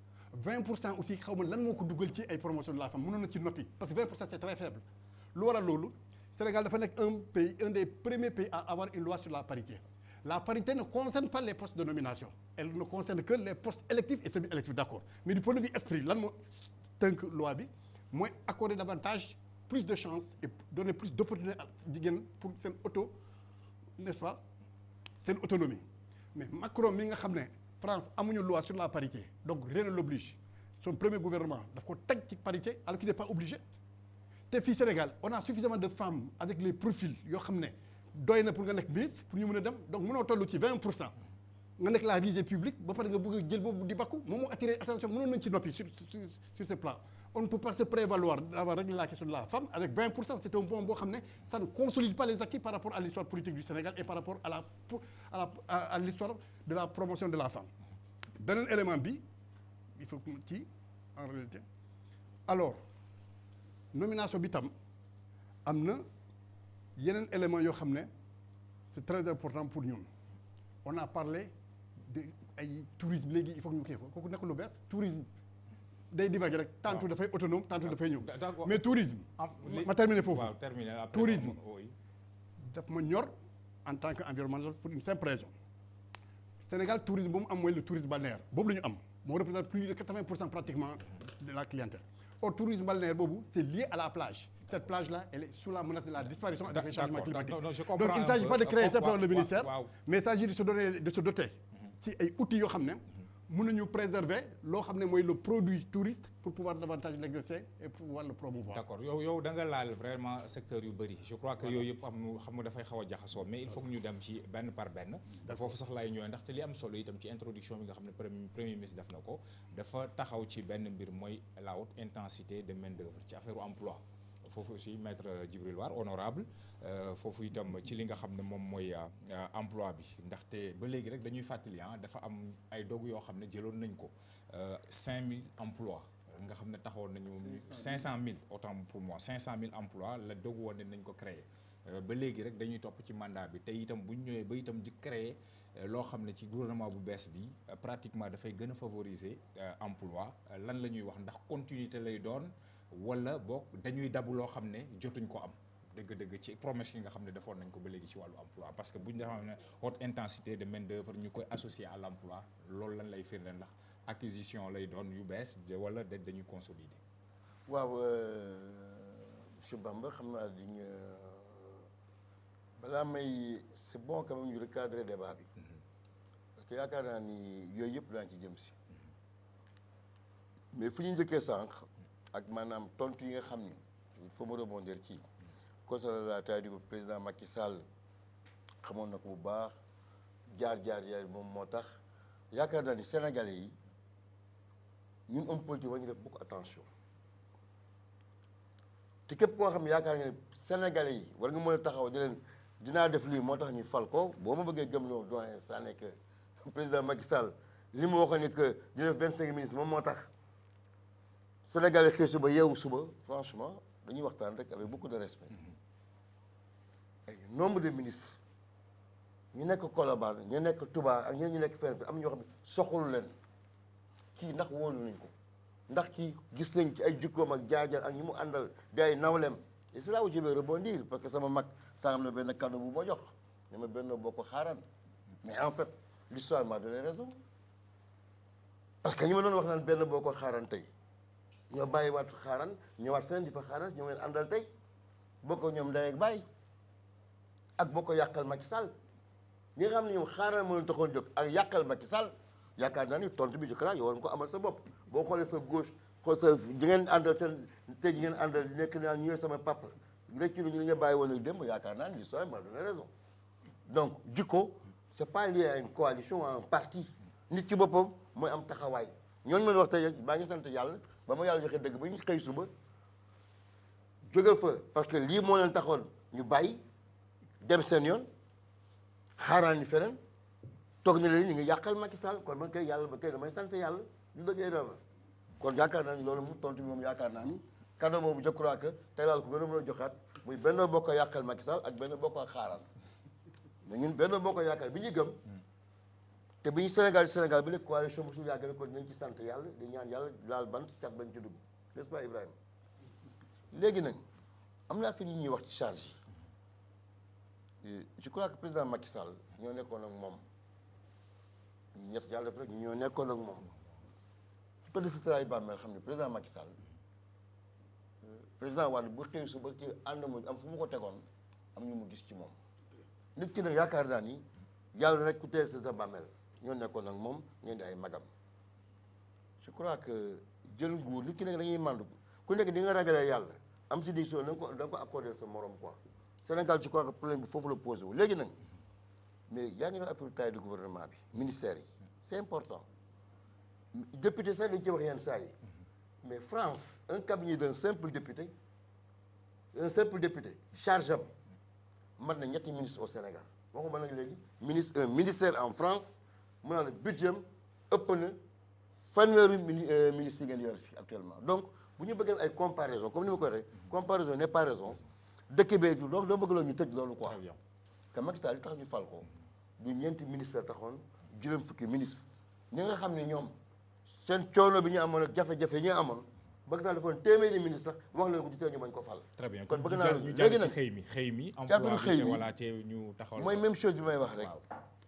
20 pour cent aussi xaw ma lan moo ko dugal ci ay promotion de la femme mënoon na ci noppi parce que 20 pour cent c'est très faible lu waral loolu Sénégal dafa nekk un pays un des premiers pays à avoir une loi sur la parité la parité ne concerne pas les postes de nomination elle ne concerne que les postes électifs et semi-électifs d'accord mais du point de vue esprit lan moo tënk loi bi mooy accorder davantage plus de chances et donner plus d'opportunités à jigéen pour seen auto n'est-ce pas seen autonomie mais Macron mi nga xam ne France amuñu loi sur la parité donc rien ne l'oblige son premier gouvernement daf ko teg ci parité alors qu'il n'est pas obligé te fii Sénégal on a suffisamment de femmes avec les profils yoo xam ne doy na pour nga nekk ministre pour ñu mën a dem donc mënoo toll ci 20 pour cent nga nekk la risée publique ba pare nga bëgg a jël boobu di bakku moom moo attiré attention mënoon nañu ci noppi sur sur sur ce plan on ne peut pas se prévaloir d'avoir réglé la question de la femme avec 20 pour cent c'est un point boo xam ne ça ne consolide pas les acquis par rapport à l'histoire politique du Sénégal et par rapport à la à la à, à l'histoire de la promotion de la femme beneen élément bi il faut que ci en réalité alors nomination bi tam am na yeneen éléments yoo xam ne c'est très important pour ñun on a parlé de ay tourisme léegi il faut que ñu kii ko kooku nekk lu bees tourisme day divaguer rek tantôt dafay autonome tantôt dafay ñëw mais tourisme ma terminer foofu waaw terminer après tourisme oui. daf ma ñor en tant qu'environnementaliste pour une simple raison Sénégal tourisme bu mu am mooy le tourisme balnéaire boobu la ñu am moo représente plus de 80 pour cent pratiquement de la clientèle or tourisme balnéaire boobu c'est lié à la plage cette plage là elle est sous la menace de la disparition avec les changements D'accord, climatiques non, non, je comprends donc il ne un s'agit peu. pas de créer Waaw, simplement le waaw, ministère waaw. mais il s'agit de se donner de se doter ci ay outils yoo xam ne mën nañu préserver loo xam ne mooy le produit touriste pour pouvoir davantage l'exercer et pouvoir le promouvoir d'accord yow yow da nga laal vraiment secteur yu bëri je crois que yooyu yëpp am nu xam nga dafay xaw a jaxasoo mais il faut que ñu dem ci benn par benn foofu sax laay ñëwee ndaxte li am solo itam ci introduction bi nga xam ne premier premier ministre def na ko dafa taxaw ci benn mbir mooy la haute intensité de main d'œuvre ci affaire emploi foofu aussi maître Djibril War honorable euh, foofu itam ci li nga xam ne moom mooy euh, emploi bi ndaxte ba léegi rek dañuy fàttali ah dafa am ay dogu yoo xam ne jëloon nañ ko 5000 emplois nga xam ne taxawoon nañu 500000 autant pour moi 500000 emplois la dogu woon ne nañ ko créer Euh, ba léegi rek dañuy topp ci mandat bi te itam bu ñu ñëwee ba itam di créer euh, loo xam ne ci gouvernement bu bees bi euh, pratiquement dafay gën a favoriser emploi lan la ñuy wax ndax continuité lay doon wala boog dañuy dabu loo xam ne jotuñ ko am dëgg-dëgg ci promesse yi nga xam ne defoon nañ ko ba léegi ci wàllu emploi parce que bu ñu defee ne haute intensité de main d'œuvre ñu koy associé à l'emploi loolu lan lay firnde ndax acquisition lay doon yu bees wala da dañuy consolider. waaw monsieur Bamba xam naa di nga balaa may c'est bon quand même ñu recadrer débat bi parce que yaakaar naa ni yooyu yëpp daañu ci jëm si mais fu ñu njëkkee sànq ak maanaam tontu yi nga xam ni il faut me rebondir ci concernant la taille du président Macky Sall xamoon na ko bu baax jaar-jaar yaay moom moo tax yaakaar naa ni Sénégalais yi ñun homme politique war ñu def beaucoup attention te képp koo xam ne yaakaar nga ne Sénégalais yi war nga mën a taxaw di leen dinaa def lii moo tax ñu fal ko boo ma bëggee gëm loo doyen Sané que président Macky Sall li mu waxoon ni que dina def vingt cinq ministres moom moo tax Sénégalais xëy suba yeewu suba franchement dañuy waxtaan rek avec beaucoup de respect ay nombre de ministres ñu nekk Colobane ñu nekk Touba ak ñeneen ñu nekk fenn fi am ñoo xam ne soxalu leen kii ndax wóolu nañ ko ndax kii gis nañ ci ay jikkoom ak jaajar ak ñi mu àndal di ay nawlem et c'est là où je vais rebondir parce que sama mag sàngam na benn cadeau bu ma jox ne ma benn boo ko xaaraan mais en fait l'histoire m'a donné raison parce que ñi ma doon wax naan benn boo ko xaaraan tey ñoo bàyyi waat xaaraan ñëwaat feneen di fa xaaraan ñoo leen àndal tey boo ko ñoom ndey ak bàyyi ak boo ko yàqal Macky Sall ñi nga xam ne ñoom xaaraan moo leen taxoon jóg ak yàqal Macky Sall yaakaar naa ni tontu bi jëkk naa yow war nga ko amal sa bopp boo xoolee sa gauche xool sa ñi ngeen àndal seen tey ñi ngeen àndal nekk naa ñu sama papa rek ñu ñu bàyyi woon ak démb yaakaar naa ni l'histoire m'a donné raison donc jikko c'est pas lié à une coalition à un parti nit ci boppam mooy am taxawaay ñooñu mën wax tey baa ngi sant yàlla ba ma yàlla joxe dëgg ba ñu xëy suba jóge fa parce que lii moo leen taxoon ñu bàyyi dem seen yoon xaaraan ni feneen toog na leen ñu ngi yàqal Macky Sall kon man kay yàlla ba kay damay sant yàlla lu dëggee dama kon yaakaar naa ni loolu mu tontu bi moom yaakaar naa ni cadeau boobu je crois que tey daal ko gën a mën a joxaat muy benn bokk yàqal Macky Sall ak benn bokk xaaraan mais ñun benn bokk yàqal bi ñu gëm te bi ñu Sénégal Sénégal bi léegi coalition bu suñu yàgg ko dinañ ci sant yàlla di ñaan yàlla laal bant cat bañ ci dugg n'est-ce pas Ibrahima léegi nag am naa fi li ñuy wax ci charge yi je crois que président Macky Sall ñoo nekkoon ak moom ñett yàlla def rek ñoo nekkoon ak moom pëdd si tray bàmmeel xam ne président Macky Sall président Wade bu xëy suba ci ànd mu am fu mu ko tegoon am ñu mu gis ci moom nit ki nag yaakaar naa ni yàlla rek ku teel sa sa bàmmeel ñoo nekkoon ak moom ñoo di ay magam je crois que jël nguur nit ki nag dañuy màndu ku nekk di nga ragalee yàlla am si décision da nga ko da nga ko accordé sa morom quoi Sénégal je crois que problème bi foofu la posé wu léegi nag mais yaa ngi doon affaire taille du gouvernement bi ministère yi c'est important député sax dañ ci wax yenn saa yi mais France un cabinet d'un simple député un simple député charge am mat na ñetti ministre au Sénégal waxuma nag léegi ministre un ministère en France mu naa la budget am ëpp na fanweeri mini ministre yi ngeen yor fii actuellement donc bu ñu bëggee ay comparaison comme ni ma ko waxee comparaison n'est pas raison dëkk bee du donc doo bëgg loolu ñu tëj loolu quoi Très bien. que Macky Sall li tax ñu fal ko du ñeenti ministre taxoon juróom fukki ministre ñi nga xam ne ñoom seen coono bi ñu amoon ak jafe-jafe yi ñu amoon Macky Sall defoon téeméeri ministre sax wax leen ko du tee ñu bañ ko fal très bien kon kon bëgg ñu naa jàll ñu léegi jàll ci nag xëy mi xëy mi affaire emploi xëy bi te mi, voilà te ñu taxawal mooy ko. même chose bi may wax rek waaw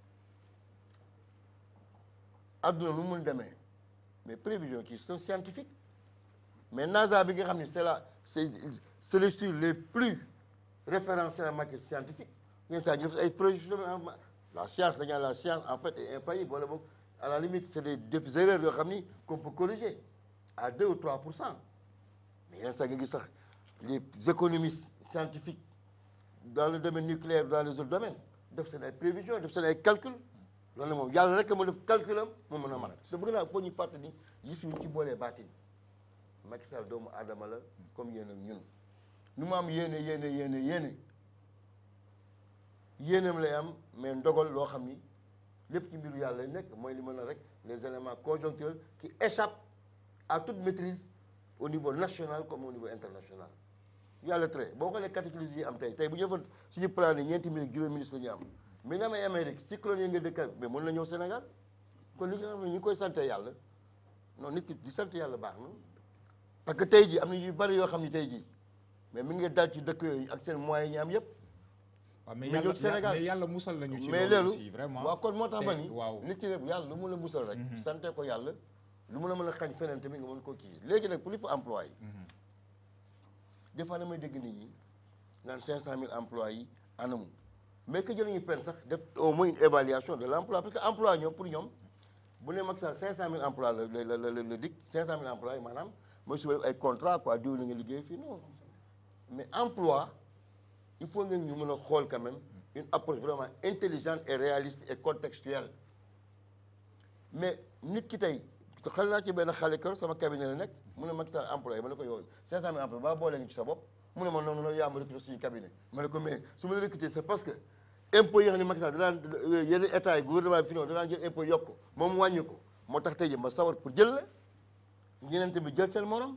adduna nu mun demee mais prévisions qui sont scientifiques mais NASA bi nga xam ne c'est la c'est c'est les structures les plus référencées en matière scientifique yenn saa ñu def ay prévisions en- la science dañu naan la science en fait est infaillible wala boog à la limite c'est des des erreurs yoo xam ni qu'on peut corriger à 2 ou 3 pour cent mais yenn saa nga gis sax les économistes scientifiques dans le domaine nucléaire dans les autres domaines def seen ay prévisions def seen ay calculs loolu moom yàlla rek moo def calculam moo mën a mat te bëgg naa foo ñu fàttali yi fi ñu ci boolee baatin Macky Sall doomu aadama la comme yéen ak ñun nu mu am yéene yéene yéene yéene yéenam lay am mais ndogal loo xam ni lépp ci mbiru yàlla lay nekk mooy li mën a rek les éléments conjoncturels qui échappent à toute maîtrise au niveau national comme au niveau international yàlla très boo xoolee cataclysme yi am tey tey bu ñu defoon suñu plan yi ñeenti minutes juróomi minutes la ñu am mais na may Amérique cyclone yi nga dëkk mais mën na ñëw Sénégal kon li nga xam ne ñu ngi koy sant yàlla non nit ki di sant yàlla baax na parce que tey jii am na yu bari yoo xam ne tey jii mais mi ngi dal ci dëkk yooyu ak seen moyens yi ñu am yëpp waaw mais mais yàlla ñëw Sénégal. mais yàlla musal nañu ci mais loolu loolu aussi vraiment waaw kon moo tax ma te- ni waaw nit ki ne yàlla lu mun a musal rek sante ko yàlla lu mun a mën a xañ feneen tamit nga mën koo kii léegi nag pour li fa emploi yi des fois damay dégg nit ñi naan cinq cent mille emplois yi anamu mais que jëluñu peine sax def au moins une évaluation de l' emploi parce que emploi ñoom pour ñoom bu ne Macky Sall cinq cent mille emplois la la la la la dikk cinq cent mille emplois yi maanaam mooy suba ay contrat quoi diw la nga liggéey fii non mais emploi il faut ngeen ñu mën a xool quand même une approche vraiment intelligente et réaliste et contextuelle mais nit ki tey xel naa ci benn xale kër sama cabinet la nekk mu ne Macky Sall employé ma ne ko yow 500000 employé ba boole nga ci sa bopp mu ne ma noonu noonu yaa ma recruté suñu cabinet ma ne ko mais su ma la recruté c'est parce que impôt yi nga xam ne Macky Sall danaan yenn état yi gouvernement bi fi noonu danaan jël impôt yokk ko moom wàññi ko moo tax tey jii ma sawar pour jël la ñeneen tamit jël seen morom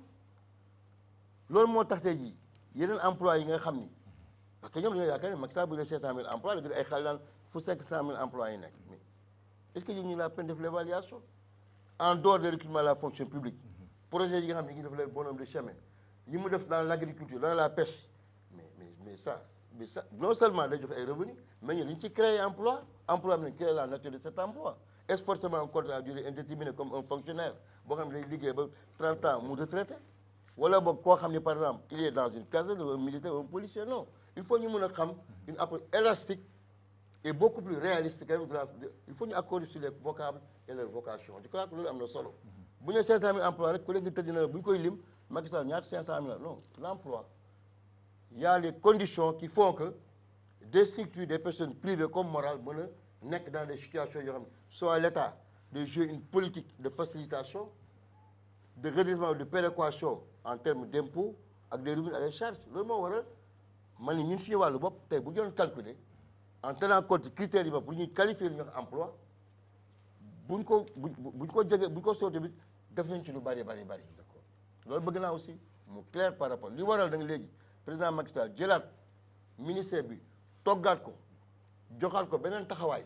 loolu moo tax tey jii yeneen emploi yi nga xam ni parce que ñoom dañoo yaakaar ne Macky Sall bu dee 500000 emplois la gis ay xale daan fu 500000 emplois yi nekk mais est-ce que ñu la peine def l'évaluation en dehors des recrutements de la fonction publique projet yi nga xam ne ñu ngi def leen bonhomme de chemin yi mu def dans l'agriculture dans la pêche mais mais mais ça mais ça non seulement day joxe ay revenus mais ñu dañu ci créer emploi emploi bi nañ créer la nature de cet emploi est-ce forcément un contrat à durée indéterminée comme un fonctionnaire boo xam ne day liggéey ba 30 ans mu retraité wala boog koo xam ne par exemple il est dans une caserne un militaire un policier non il faut ñu mën a xam une approche élastique et beaucoup plus réaliste quand même de la de- il faut ñu accorder sur les vocables et leurs vocations je crois que loolu am na solo bu ñu nee 500000 emplois rek ku nekk tëdd na bu ñu koy lim Macky Sall ñaata 500000 la non l'emploi il y a les conditions qui font que des structures des personnes privées comme morales mën a nekk dans des situations yoo xam ne soit l'État de jouer une politique de facilitation de redressement ou de péréquation en termes d'impôts ak des revenus ak des charges loolu moo waral man ni ñun suñu wàllu bopp tey bu ñu doon calculer en tenant compte ci critères yi ba pour ñuy qualifier li ñuy wax emploi buñ ko buñ buñ ko jege buñ ko soo tamit def nañ ci lu bari bari bari loolu bëgg naa aussi mu clair par rapport li waral da nga léegi président Macky Sall jëlaat ministère bi toggaat ko joxaat ko beneen taxawaay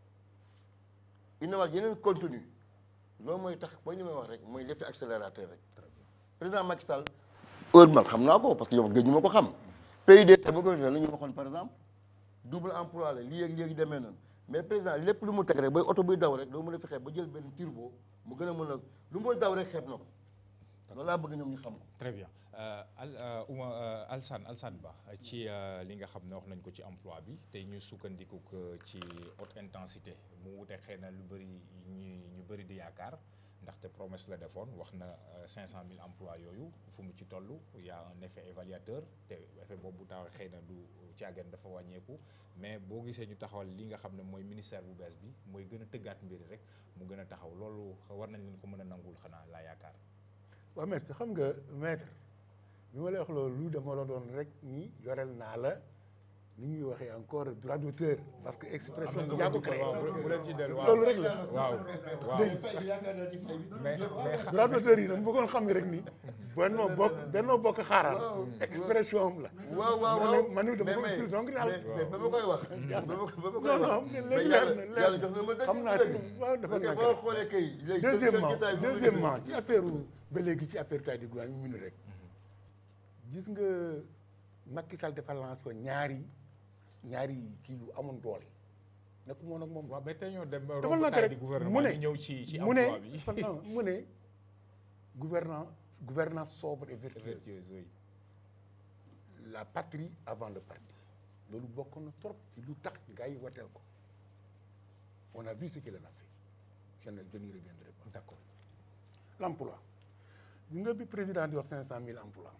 innovaat yeneen contenu loolu mooy tax mooy li may wax rek mooy l'effet accélérateur rek président Macky Sall heure man xam naa ko parce que yow gëj ñu ma ko xam PUDC ma ko la ñu waxoon par exemple double emploi la lii ak léegi demee noonu mais président lépp lu mu teg rek ba oto buy daw rek doo mën a fexe ba jël benn turbo mu gën a mën a lu mu daw rek xeeb na ko loolu laa bëgg ñoom ñu xam ko très bien Euh, al euh, Ouma euh, Alsane Alsane Ba ci euh, li nga xam ne wax nañ ko ci emploi bi tey ñu sukkandiku ko ci haute intensité mu wute xëy na lu bëri ñu ñu bëri di yaakaar ndaxte promesse la defoon wax na euh, 500000 emplois yooyu fu mu ci toll y a un effet évaluateur te effet boobu tax xëy na du caagan dafa wàññeeku mais boo gisee ñu taxawal li nga xam ne mooy ministère bu bees bi mooy gën a tëggaat mbiri rek mu gën a taxaw loolu war nañ leen ko mën a nangul xanaa laa yaakaar. waaw merci xam nga maître bi ma lay wax loolu dama la doon rek ni yorel naa la ni ñuy waxee encore droit d'auteur parce que expression bi yaa ko créé bu leen ci dellu waaw loolu rek la waaw waaw mais mais droit d'auteur yi dama bëggoon xam ne rek ni bennoo bokk bennoo bokk xaaral expression am la waaw waaw man waaw ni- man ni dama ko mais- utile donc daal mais mais ba ma koy wax. ba ma ba ma koy non wax. non mais léegi yàlla leer na yàlla leer jox na ma dëgg xam naa dëgg. ci waaw dafa parce que nekk boo xoolee kay léegi. seen- seen deuxièmement jotaay bi ma deuxièmement ci affaire ba léegi ci affaire taille du gouvernement ñu rek gis nga Macky Sall dafa lancé woon ñaari ñaari kii yu amoon doole nekk moom ak moom waaw mais tey ñoo dem ba dafa romb lank taille rek du mu gouvernement ne ñu ñëw ci ci mu ne emploi bi dafa- non, mu ne gouvernance gouvernance sobre et vertueuse vertueuse oui la patrie avant le parti loolu bokk na trop ci lu tax gars yi wateel ko on a vu ce qu'il en a fait je ne je n'y reviendrai pas d'accord l'emploi gis nga bi président di wax cinq cent mille emplois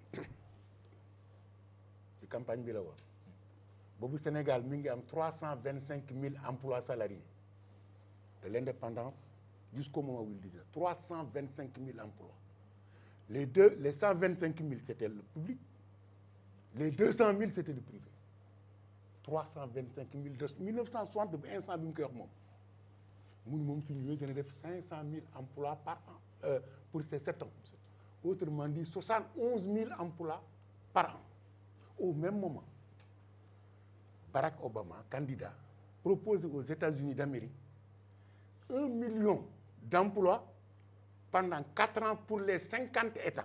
ci campagne bi la woon boobu Sénégal mi ngi am trois cent vingt cinq mille emplois salariés de l'indépendance jusqu'au moment où il disait trois cent vingt cinq mille emplois les deux les cent vingt cinq mille c'était le public les deux cent mille c'était le privé trois cent vingt cinq mille de mille neuf cent soixante ba instant bi mu koy wax moom mun moom suñu ñëwee dina def cinq cent mille emplois par an euh, pour ces sept ans autrement dit soixante onze mille emplois par an au même moment Barack Obama candidat propose aux États-Unis d'Amérique un million d'emplois pendant quatre ans pour les cinquante États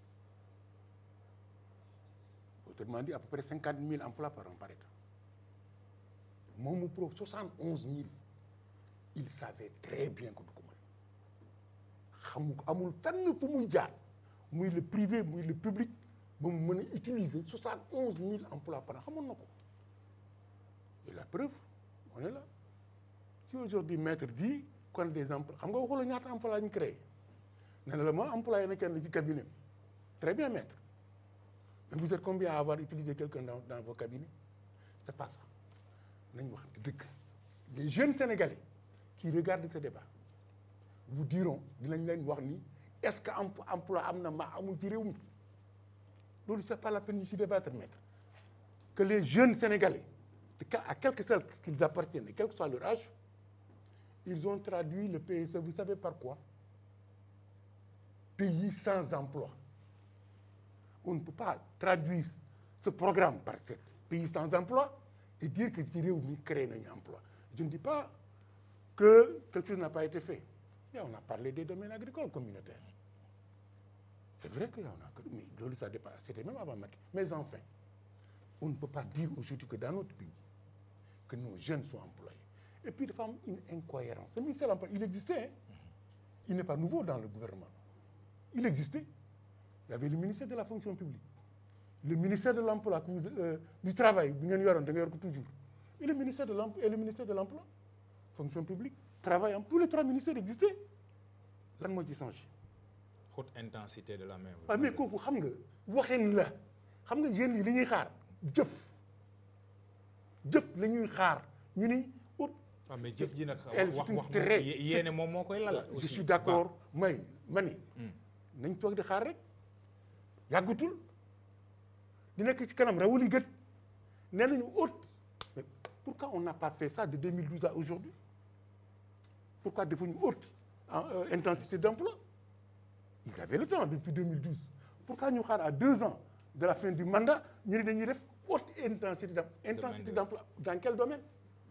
autrement dit à peu près cinquante mille emplois par an par État moom mu pro soixante onze mille il savait très bien que du ko mën xamu ko amul fenn fu muy jaar muy le privé muy le public ba mu mën a utiliser soixante onze mille emplois par an xamoon na ko et la preuve on est là si aujourd'hui maître dit qu'on a des emplois xam nga waxula ñaata emploi la ñu créé ne na la ma employé na kenn ci cabinet très bien maître mais vous êtes combien à avoir utilisé quelqu'un dans, dans vos cabinets c'est pas ça nañ wax dëgg les jeunes sénégalais qui regardent ce débat vous diront dinañ leen wax ni est-ce que em- emploi am na ma amul ci réew mi loolu c'est pas la peine ñu ci débattre maître que les jeunes sénégalais de quel- à quelque sorte qu'ils appartiennent et quel que soit leur âge ils ont traduit le PSE vous savez par quoi pays sans emploi on ne peut pas traduire ce programme par ce pays sans emploi et dire que ci réew mi créé nañu emploi je ne dis pas que quelque chose n'a pas été fait mais on a parlé des domaines agricoles communautaires c'est vrai qu'il y en a que mais loolu ça dépend c'était même avant Macky mais enfin on ne peut pas dire aujourd'hui que dans notre pays que nos jeunes sont employés et puis dafa am une incohérence ce ministère de l'emploi il existait hein. il n'est pas nouveau dans le gouvernement il existait il y avait le ministère de la fonction publique le ministère de l'emploi que vous euh, du travail bi ngeen yoroon da nga yor ko toujours et le ministère de l'emploi et le ministère de l'emploi fonction publique travail am tous les trois ministères existaient lan moo ci changé haute intensité de la main waaw mais kooku xam nga waxin la xam nga jeunes yi li ñuy xaar jëf jëf la ñuy xaar ñu ni ut waaw mais jëf ji nag elle, wax c'est une wax très- moom yéene moom moo koy lal je aussi suis d'accord may ma ni nañ toog di xaar rek yàggatul di nekk ci kanam rawuli gët nee nañu haute mais pourquoi on n'a pas fait ça de 2012 à aujourd'hui pourquoi defuñu haute en euh, intensité d'emploi ils avaient le temps depuis 2012 pourquoi ñu xaar à deux ans de la fin du mandat ñu ne dañuy def haute intensité d'em- intensité d'emploi dans quel domaine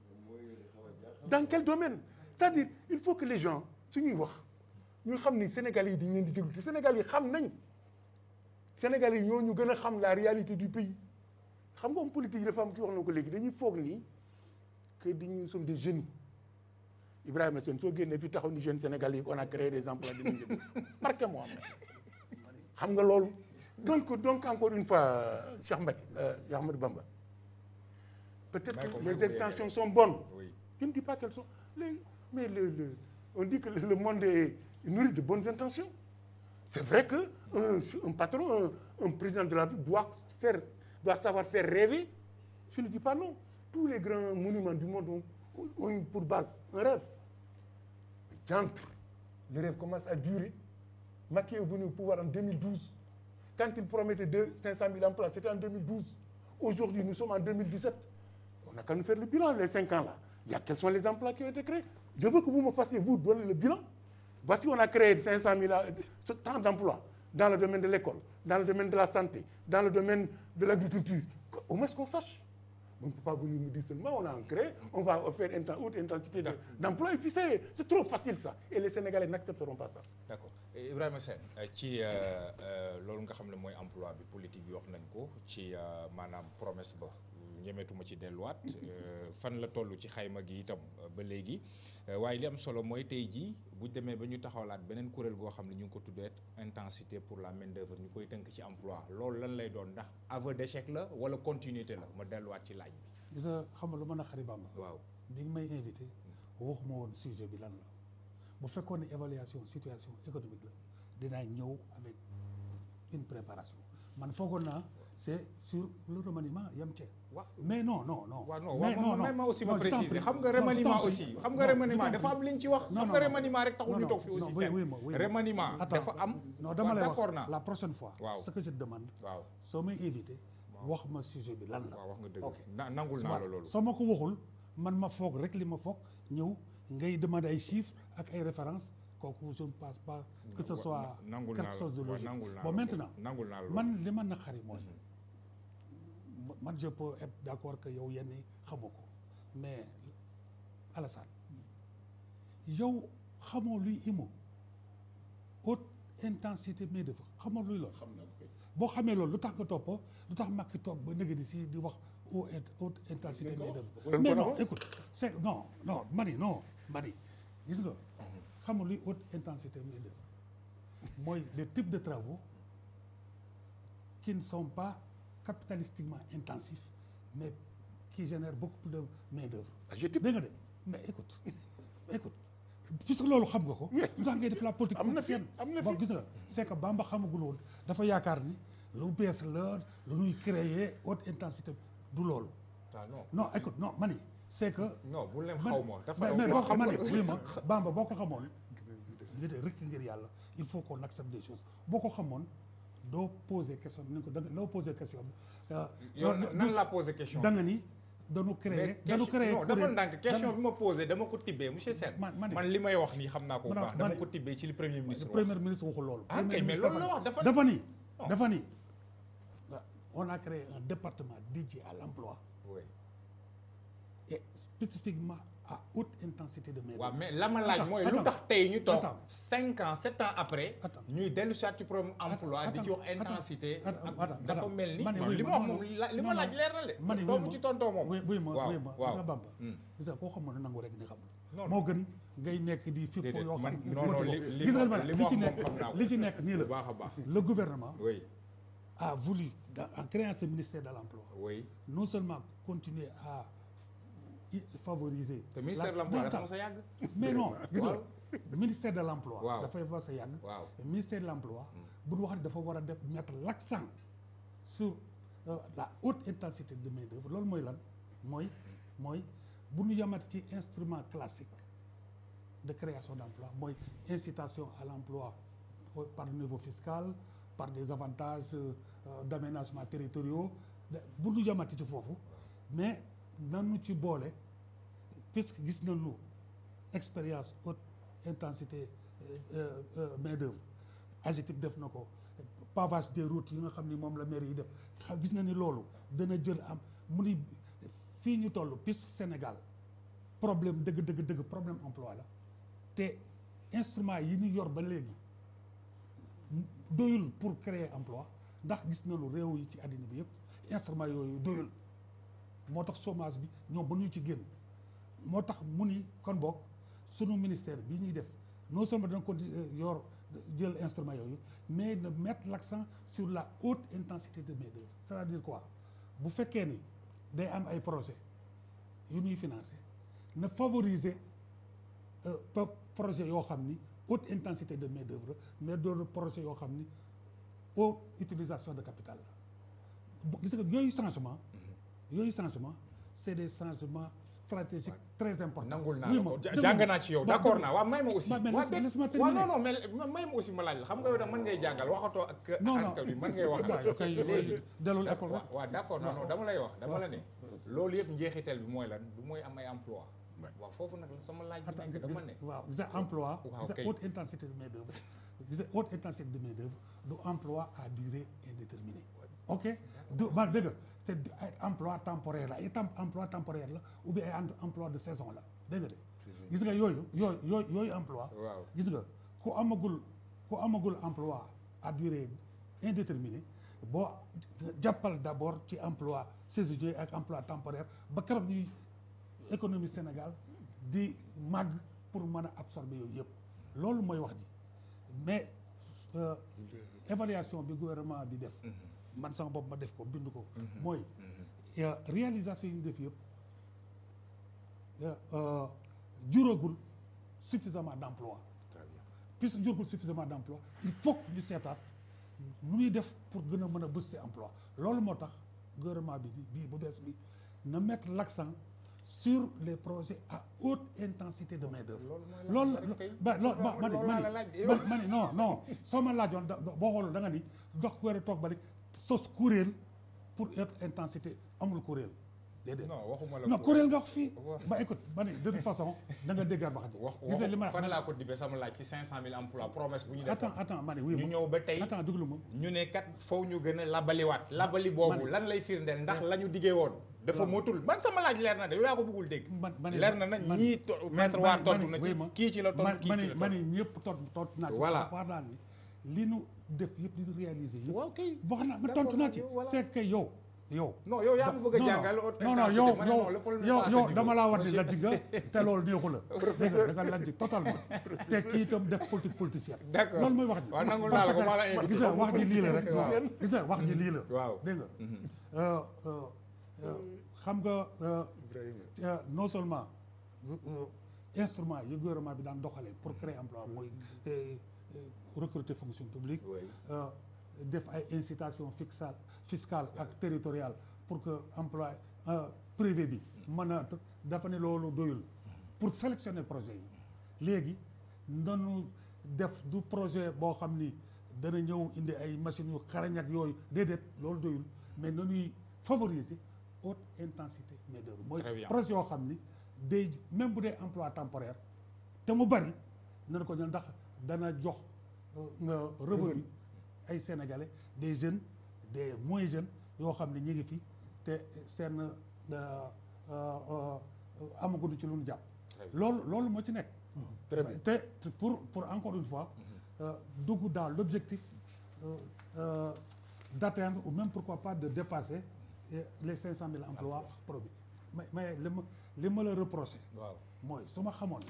dans quel domaine c'est-à-dire il faut que les gens su ñuy wax ñu xam ni Sénégalais yi dañ leen di déglu te Sénégalais yi xam nañ Sénégalais yi ñoo ñu gën a xam la réalité du pays xam nga homme politique yi dafa am ki wax na ko léegi dañuy foog ni que dañuy sommes des jeunes Ibrahima Sène soo génnee fi taxaw ni jeunes Sénégalais yi on a créé des emplois dinañ jëm marqué moi xam nga loolu donc donc encore une fois Cheikh Mbacke euh, Cheikh Ahmadou Bamba peut-être Bàyyi ko que mu les yeggali. intentions sont bonnes oui Je ne dis pas qu'elles sont. les- mais le, le- on dit que le, le monde est nourri de bonnes intentions. C'est vrai que un, un patron, un, un président de la République doit, faire, doit savoir faire rêver. Je ne dis pas non. Tous les grands monuments du monde ont, ont eu pour base un rêve. Mais diantre, le rêve commence à durer. Macky est venu au pouvoir en 2012. Quand il promettait de 500 000 emplois, c'était en 2012. Aujourd'hui, nous sommes en 2017. On n'a qu'à nous faire le bilan, les cinq ans là. Il y a quels sont les emplois qui ont été créés. Je veux que vous me fassiez, vous, donner le bilan. Voici, on a créé 500 000 à- ce tant d'emplois dans le domaine de l'école, dans le domaine de la santé, dans le domaine de l'agriculture. Au moins qu'on sache. on ne peut pas venir me dire seulement on a un créé on va faire une haute intensité de- d'emploi et puis c'est c'est trop facile ça et les Sénégalais n'accepteront pas ça d'accord Eh, Ibrahima Sène euh, ci euh, euh, loolu nga xam ne mooy emploi bi politique bi wax nañ ko ci euh, maanaam promesse ba ñemeetuma ci delluwaat euh, fan la toll ci xayma gi itam euh, ba léegi Euh, waaye li am solo mooy tey jii bu demee ba ñu taxawlaat beneen kuréel goo xam ne ñu ngi ko tuddee intensité pour la main d'œuvre ñu koy tënk ci emploi loolu lan lay doon ndax aveu d'échec la wala continuité la ma delluwaat ci laaj bi gis nga xam nga lu mën a xari Bamba waaw bi nga may invité waxuma woon sujet bi lan la bu fekkoon ne évaluation situation économique la dinaa ñëw avec une préparation man foogoon naa c'est sur le remaniement yam ce waaw mais non non non waaw non mais waaw ma ma aussi ma non, je t'en préciser prie. xam nga Non, je remaniement t'en aussi prie. xam nga Non, remaniement je t'en dafa am prie. li ñu ci wax Non, xam non, nga non. remaniement rek taxul Non, ñu non, toog fi non, aussi oui, seen oui, oui, oui. remaniement Attends, dafa am non dama lay d'accord wax naa la prochaine fois Waaw. ce que je te demande waaw soo may invité wax ma sujet bi lan la waaw wax nga dëgg Ok. na nangul naa la loolu soo ma ko waxul man ma foog rek li ma foog ñëw ngay demander ay chiffres ak ay références kooku je ne pense pas que ce soit nangul naa quelque la chose de waaw, logique nangul naa bon la maintenant ko. nangul naa la man li ma naqari mooy man je peux être d'accord que yow yenn yi xamoo ko mais Alassane yow xamoo luy IMO haute intensité main d'œuvre xamoo luy loolu xam naa ko kay. boo xamee loolu lu tax nga topp lu tax Macky toog ba nëgë di si di wax haute int- haute intensité main d'œuvre mais non écoute c'est non non mani non mani gis nga xam nga luy haute intensité main d'œuvre mooy les types de travaux qui ne sont pas capitalistiquement intensifs mais qui génèrent beaucoup plus de main d'œuvre adjectif dégg nga de mais écoute écoute puisque loolu xam nga ko lu tax ngay def la politique am na fi, politicienne am na fi. bon gis nga c'est que Bamba xamagul woon dafa yaakaar ni lu bees la lu ñuy créer haute intensité du loolu ah non non écoute non mani c'est que non bu leen man- xaw ma dafa mais mais boo ko xam mani nga oui ma Bamba boo ko xamoon li de rek ngir yàlla il faut qu'on accepte des choses boo ko xamoon doo poser question ni ko da nga doo poser question bi euh, yow doo- nan laa posé question da nga ni dañu mais créer dañu question créer non dafa kuréel- ndànk question dañu- bi ma posé dama ko tibbee monsieur Sène Man- man- man li may wax nii xam naa ko bu Man- baax dama man- ko tibbee ci li premier ministre le wax premier ministre waxul loolu. Ah, Premier kay, mais ministre loolu la wax, dafa- dafa ni Non. dafa ni on a créé un département dédié à l'emploi oui et spécifiquement à haute intensité de main waaw mais la ma laaj Attends, mooy lu attends, tax tey ñu toog attends. cinq ans sept ans après Attends. ñuy dellu si ci problème emploi di ci wax attends, intensité attends, ak attends, dafa attends. mel ni Ma ne non, oui, li ma ma- wax non, moom la- li non, ma laaj non. leer na le ma ne doomu oui, ci ma- tontoo moom oui oui ma waaw oui ma waaw sa Bamba Hmm. gis nga koo xamoon ne nangu rek ni xam Non, moo gën ngay nekk di fipp Déedéet, yoo xam man- ne non, non, motivoo. li- li gis nga ma- ma ne li li ma ci wax moom nekk xam naa ko. li ci nekk nii bu la baax a baax le gouvernement oui a voulu dans- en créant ce ministère de l'emploi oui non seulement continuer à i- favoriser te ministère de la- l'emploi non, dafa attends. mos a yàgg mais non gis nga Waaw. ministère de l'emploi Waaw. dafay fa sa yàgg waaw ministère de l'emploi bu ñu wax ne dafa war a def mettre l'accent sur euh, la haute intensité de main d'œuvre loolu mooy lan mooy mooy bu ñu yamati ci instrument classique de création d'emploi mooy incitation à l'emploi au- par le niveau fiscal par des avantages euh, euh, d'aménagement territoriaux de- bu ñu yamati ci foofu mais nanu ci boole puisque gis nañu expérience haute intensité euh, euh, main d'œuvre AGETIP def na ko pavage des routes yi nga xam ni moom la maire yi def xam gis na ni loolu dana jël am mu ni fii ñu toll piste Sénégal problème dëgg dëgg dëgg problème emploi la te instrument yi ñu yor ba léegi doyul pour créer emploi ndax gis nañu réew yi ci àddina bi yëpp instrument yooyu doyul moo tax chômage bi ñoom ba ñu ci génn moo tax mu ni kon boog sunu ministère bi ñuy def non seulement dana ko yor jël instrument yooyu mais de mettre l'accent sur la haute intensité de main d'œuvre c'est-à-dire quoi bu fekkee ni day am ay projet yu ñuy financer na favoriser euh, po- projet yoo xam ni haute intensité de main d'œuvre mais doon projet yoo xam ni haute utilisation de capital la bu- gis nga yooyu changement yooyu changement c'est des changements stratégiques très importants nangul naa Oui, la ma- ko déglu jàng ma. naa ci yow Ba- d'accord déglu- naa waaw may ma aussi Ma- mais waaw laisse- dégg- laisse-moi waaw terminer. non non mais ma- may ma aussi ma laaj la xam nga yow da mën ngay jàngal waxatoo ak Non, non. askan wi mën ngay waaw waxal yow kay léegi dellul école waaw rek waaw d'accord non non dama lay wax dama la ne loolu yëpp njeexital bi mooy lan du mooy am ay emploi waaw foofu nag la sama laaj bi Attends, nekk gis- dama ne waaw gis nga emploi Waaw, gis nga kay. haute intensité de main d'œuvre gis nga haute intensité de main d'œuvre du emploi à durée indéterminée ok du ma dëgg nga c'est du- ay emploi temporaire la ay tem- emploi temporaire la ou bien ay em- emploi de saison la dégg nga de gis nga yooyu yooyu yooyu yooyu emploi waaw gis nga ku amagul ku amagul emploi à durée indéterminée boo jàppal d'abord ci emploi saisonnier ak emploi temporaire ba keroog ñuy économie Sénégal di màgg pour mën a absorber yooyu yëpp loolu mooy wax ji mais euh, évaluation bi gouvernement bi def man sama bopp ma def ko bind ko mooy euh, réalisation yi ñu def yëpp euh, juróogul suffisamment d'emploi très bien puisque jurgul suffisamment d'emploi il faut que ñu seetaat nu ñuy def pour gën a mën a booster emploi loolu moo tax gouvernement bi bii bu bees bi na mettre l'accent sur les projets à haute intensité de main d'œuvre loolu la ba loolu ma ma ni ma ni ma ni non non soo ma laajoon da boo xool da nga ni dox weer toog ba rek sos kuréel pour haute intensité amul kuréel déedéet non waxuma la non ko- kuréel nga wax fii wax- ba écoute ba ni de toute façon da nga déggaat wax ji wax gis nga li ma wax fan wax laa ko dibbee sama laaj ci 500000 emplois promesse bu ñu def attends attends ma ne oui ñu ma ñëw ba tey attends déglu ma ñu ne kat foofu ñu gën a labaliwaat labali boobu Man- lan lay firndeel ndax la ñu diggee woon dafa motul man sama laaj leer na de yow yaa ko bëggul dégg man ma ne leer na nag man- ñii to- man- maître man- waar man- tontu na oui, ci ma- kii ci la tontu man kii ma ci ne la ma ne tontu ñëpp tontu tontu naa ci Voilà. wax naa ni li nu def yëpp li nu réaliser yëpp waaw kay wax naa ma d'accord tontu naa ci yow, voilà. c'est que yow yow non yow yaa ma bëgg a non, jàngal haute non non intensité yow ma ne non le problème n'est yow pas à ce yow niveau. dama laa war di Monsieur- lajj nga te loolu neexu la dégg nga da nga lajj totalement te kii itam def politique politicienne D'accord. loolu mooy wax ji waaw nangul naa la ko, maa la invité. gis nga wax ji lii la rek Waaw. gis nga wax ji lii la waaw dégg nga Euh, euh, euh, xam nga euh, euh, non seulement euh, euh, instrument yi gouvernement bi daan doxalee pour créer emploi mooy euh, euh, recruter fonction publique Oui. euh, def ay incitation fiscale fiscale ak territoriale pour que emploi euh, privé bi mën a dafa ne loolu doyul pour sélectionner projet yi léegi nanu def du projet boo xam ni dana ñëw indi ay machines yu xarañ ak yooyu déedéet loolu doyul mais nañuy favoriser haute intensité main d'œuvre mooy Très bien. projet yoo xam ni day même bu dee emploi temporaire te mu bari nañ ko ñaan ndax dana jox euh, revenu ay sénégalais des jeunes des moins jeunes yoo xam ne ñu ngi fi te seen euh, euh, euh, amaguñu ci lu ñu jàpp Très bien. loolu loolu moo ci nekk Très bien. te te pour pour encore une fois euh, dugg dans l'objectif euh, euh, d'atteindre ou même pourquoi pas de dépasser euh, les cinq cent mille emplois produits mais mais li ma li ma la reproché waaw mooy su ma xamoon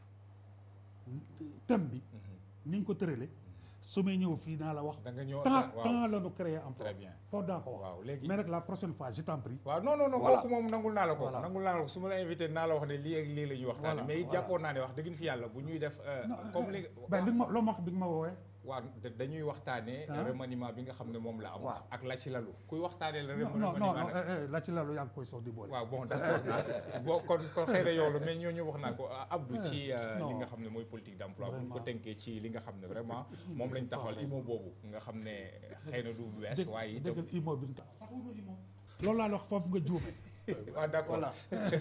thème bi ni ñu ko tëralee su may ñëw fii naa la wax da nga ñëw tant waaw. tant la ñu créer emploi Très bien. foofu daa ko wax waaw léegi mais nag la prochaine fois je t'en prie waaw non non non Voilà. kooku moom nangul naa la ko Voilà. nangul naa la ko su ma la invité naa la wax ne lii ak lii la ñuy waxtaane Voilà, mais it voilà. jàppoon naa ne wax dëgg fi yàlla bu ñuy def euh, comme li ben li nga ma loo ma wax bi nga ma woowee waaw da- dañuy waxtaanee Ah. remaniement bi nga xam ne moom la am Waaw. ak la ci lalu kuy waxtaanee la non non non remaniement non nag eh, eh, la ci lalu yaa ngi koy sox di boole waaw bon d'accord naa bon kon kon xëy na yow la mais ñooñu wax naa ko ah, Abdou ci euh, li non. nga xam ne mooy politique d'emploi bu ñu ko Vraiment. tënkee ci li nga xam ne vraiment moom lañ taxawal IMO boobu nga xam ne xëy na du bu bees waaye itam déggal imo bi tax taxawul imo loolu laa la wax foofu nga juume waaw d'accord Voilà.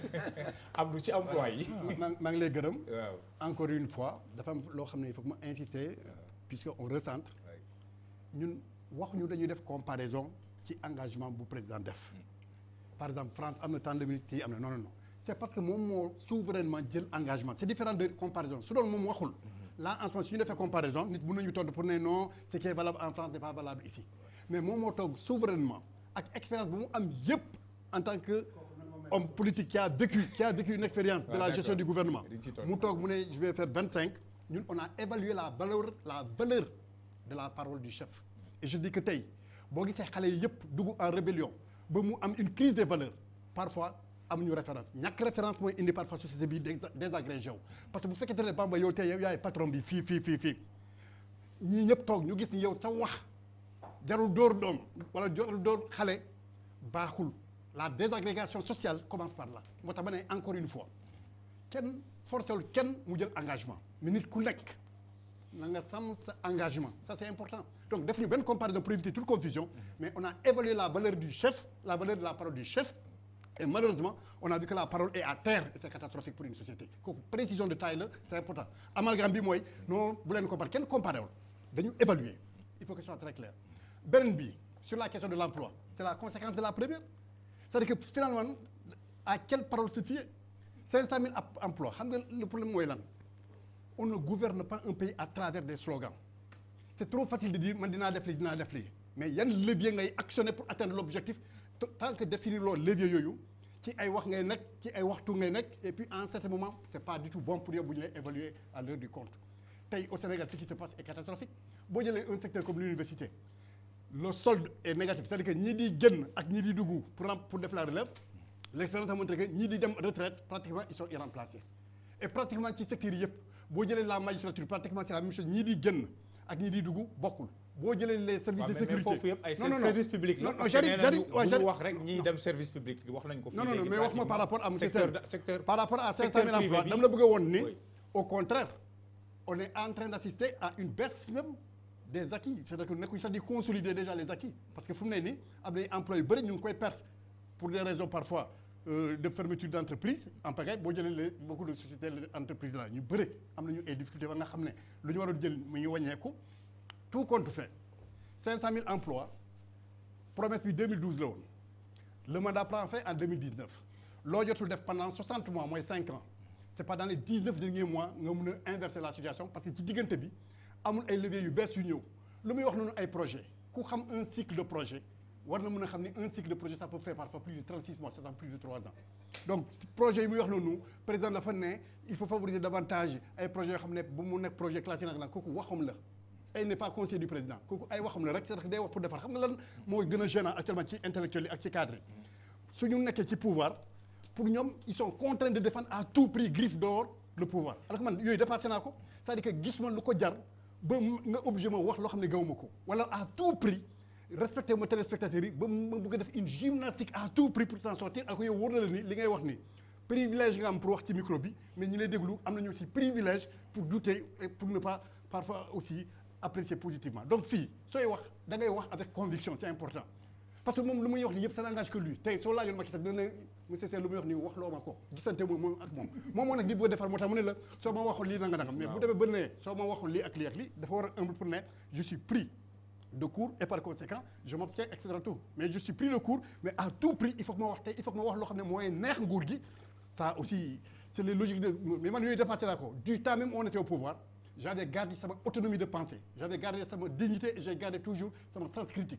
Abdou ci emploi yi maa maa ngi lay gërëm waaw encore une fois dafa am loo xam ne il faut que ma insister puisque on recentre ñun wax ñu dañuy def comparaison ci engagement bu président def par exemple France am na tant de minutes yi am na non non non c'est parce que moom moo souverainement jël engagement c'est différent de comparaison su doon moom waxul là en ce moment su ñu defee comparaison nit mën nañu tontu pour ne non ce qui est valable en France n'est pas valable ici mais moom moo toog souverainement ak expérience bu mu am yépp en tant que homme politique qui a vécu qui a vécu une expérience de Ah, la gestion d'accord. du gouvernement Di ci tontu. mu toog mu ne je vais faire vingt cinq ñun on a évalué la valeur la valeur de la parole du chef et je dis que tey boo gisee xale yi yëpp dugg en rébellion ba mu am une crise des valeurs parfois amuñu référence ñàkk référence mooy indi parfois société bi désa- désagrégé wu parce que bu fekkee ne Bamba yow tey yow yaay patron bi fii fii fii fii ñii ñëpp toog ñu gis ni yow sa wax jarul dóor doom wala jarul dóor xale baaxul la désagrégation sociale commence par là moo tax ma ne encore une fois kenn forcéwul kenn mu jël engagement mais nit ku nekk na nga sàmm sa engagement ça c'est important donc def ñu benn comparaison pour éviter toute confusion mais on a évalué la valeur du chef la valeur de la parole du chef et malheureusement on a vu que la parole est à terre et c'est catastrophique pour une société kooku précision de taille la c'est important amalgame bi mooy non bu leen comparer kenn comparé wul dañu évaluer il faut que ce soit très clair beneen bi sur la question de l'emploi c'est la conséquence de la première c'est-à-dire que finalement à quelle parole se fier 500 000 ap- emplois xam nga le problème mooy lan on ne gouverne pas un pays à travers des slogans c'est trop facile de dire man dinaa def lii dinaa def lii mais yan levier ngay actionner pour atteindre l'objectif t- tant que définir loolu levier yooyu ci ay wax ngay nekk ci ay waxtu ngay nekk et puis en certain moment c'est pas du tout bon pour yow bu ñu lay évaluer à l'heure du compte tey au Sénégal ce qui se passe est catastrophique boo jëlee un secteur comme l'université le solde est négatif c'est-à-dire que ñii di génn ak ñii di dugg pour rem- pour def la relève l'expérience a montré que ñii di dem retraite pratiquement ils sont irremplaçables et pratiquement ci secteur yi yëpp boo jëlee la magistrature pratiquement c'est la même chose ñii di génn ak ñii di dugg bokkul boo jëlee les services waaw de mais mais sécurité foofu yëpp ay non non non service public la non non parce que j'arrive nee j'arrive nañu waaw bu ñu j'arrive wax rek ñiy dem service public wax nañ ko fii non non non léegi mais wax ma par rapport à monsieur secteur Sène da- secteur par rapport à 500 secteur 000 emplois privé bi. dama la bëgg a woon ni Oui. au contraire on est en train d'assister à une baisse même des acquis c'est-à-dire que nekkuñu sax di consolider déjà les acquis parce que fu mu ne nii am na ay emplois yu bëri ñu ngi koy perdre pour des raisons parfois euh, de fermeture d'entreprise en pagaille boo jëlee les beaucoup de sociétés entreprises là ñu bëri am nañu ay difficultés ba nga xam ne lu ñu waroon jël mu ngi wàññeeku tout compte fait 500 000 emplois promesse bi 2012 la woon le mandat prend fin en 2019 loo jotul def pendant 60 mois mooy 5 ans c'est pas dans les 19 derniers mois nga mun a inverser la situation parce que ci diggante bi amul ay leviers yu bees yu ñëw lu muy wax noonu ay projet ku xam un cycle de projet war na mën a xam ni un cycle de projet ça peut faire parfois plus de 36 mois c'est-à-dire plus de 3 ans donc si projet yi muy wax noonu président dafa ne il faut favoriser davantage ay projets yoo xam ne bu mu nekk projet classé nag nag kooku waxam la ay n'est pas conseiller du président kooku ay waxam la rek c'est-à-dire que day wax pour defar xam nga lan moo gën a gênant actuellement ci intellectuels yi ak ci cadre yi su ñu nekkee ci pouvoir pour ñoom ils sont contraints de défendre à tout prix griffe dehors le pouvoir alors que man yooyu dépassé naa ko c'est-à-dire que gis ma lu ko jar ba mu- nga obligé ma wax loo xam ne gawuma ko wala à tout prix respecté ma téléspectateurs yi ba ma bëgg a def une gymnastique à tout prix pour s'en sortir alors que yow wóor na la ni li ngay wax ni privilège nga am pour wax ci micro bi mais ñi lay déglu am nañu aussi privilège pour douter et pour ne pas parfois aussi apprécier positivement donc fii sooy wax da ngay wax avec conviction c'est important parce que moom lu muy wax ni yëpp ça n'engage que lui tey soo laajoon Macky Sall dina ne monsieur Sène lu muy wax ni wax loo ma ko gisante moom moom ak moom moom moo nag di bëgg a defar moo tax mu ne la soo ma waxoon lii nanga nangam mais bu demee ba ne soo ma waxoon lii ak lii ak lii dafa war a humble pour ne je suis pris de court et par conséquent je m'abstiens et cetera tout mais je suis pris de court mais à tout prix il faut que ma wax tey il faut que ma wax loo xam ne mooy neex nguur gi ça aussi c'est les logiques de mais man yooyu dépassé naa ko du temps même on était au pouvoir j'avais gardé sama autonomie de pensée j'avais gardé sama dignité et j'ai gardé toujours sama sens critique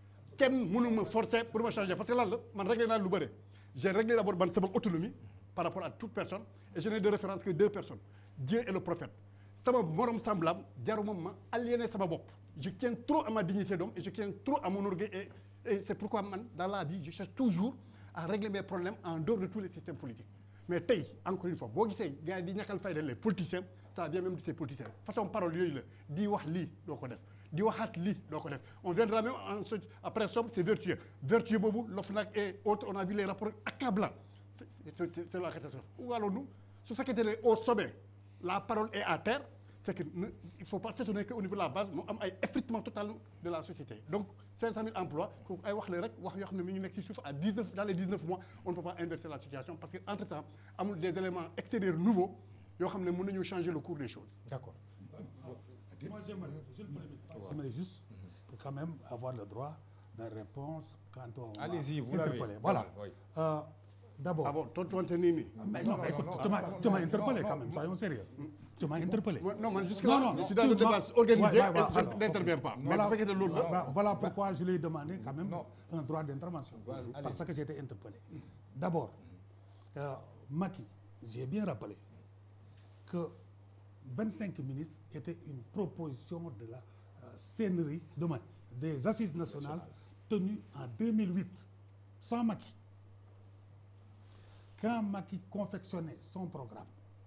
kenn mënu ma forcer pour ma changer parce que lan la man réglé naa lu bëre j'ai réglé d'abord man sama autonomie par rapport à toute personne et je n'ai de référence que deux personnes Dieu et le prophète sama morom semblable jaruma ma aliéner sama bopp je tiens trop à ma dignité d'homme et je tiens trop à mon orgueil et, et c'est pourquoi man dans la vie je cherche toujours à régler mes problèmes en dehors de tous les systèmes politiques mais tey encore une fois boo gisee gars yi di ñàkkal fayda les politiciens ça vient même de ces politiciens façon parole yooyu la di wax lii doo ko def di waxaat lii doo ko def on viendra même ensuite après somme c'est vertueux vertueux boobu l'OFNAC et autres on a vu les rapports accablants c'est c'est c'est c'est la catastrophe où allons-nous su fekkente ne au sommet la parole est à terre c'est que ne il faut pas s'étonner qu'au niveau de la base mu am ay effritement total de la société donc 500 000 emplois kooku ay wax la rek wax yoo xam ne mi ngi nekk ci suuf à 19 dans les 19 mois on ne peut pas inverser la situation parce que entre temps amul des éléments extérieurs nouveaux yoo xam ne mën nañu changer le cours des choses d'accord Moi, j'aimerais, je le permets, j'aimerais juste quand même avoir le droit de réponse quand on m'a Allez-y, vous l'avez. interpellé. Voilà. Oui. Euh, D'abord, ah bon tontuwante nii nii mais non, mais écoute, tu m'as tu m'as interpellé quand même, soyons sérieux. Tu m'as interpellé. Moi, non man jusque Non, là non, je suis dans un tu débat m'as- organisé Ouais, ouais, ouais, et je alors, n'interviens ok. pas mais Voilà, bu fekkee ne loolu la voilà, voilà pourquoi je lui ai demandé quand même Non. un droit d'intervention. Vas- allez-y. Parce que j'ai été interpellé. D'abord, euh, Macky, j'ai bien rappelé que 25 ministres était une proposition de la euh, CNRI, demain, des assises nationales tenues en 2008, sans Macky. Quand Macky confectionnait son programme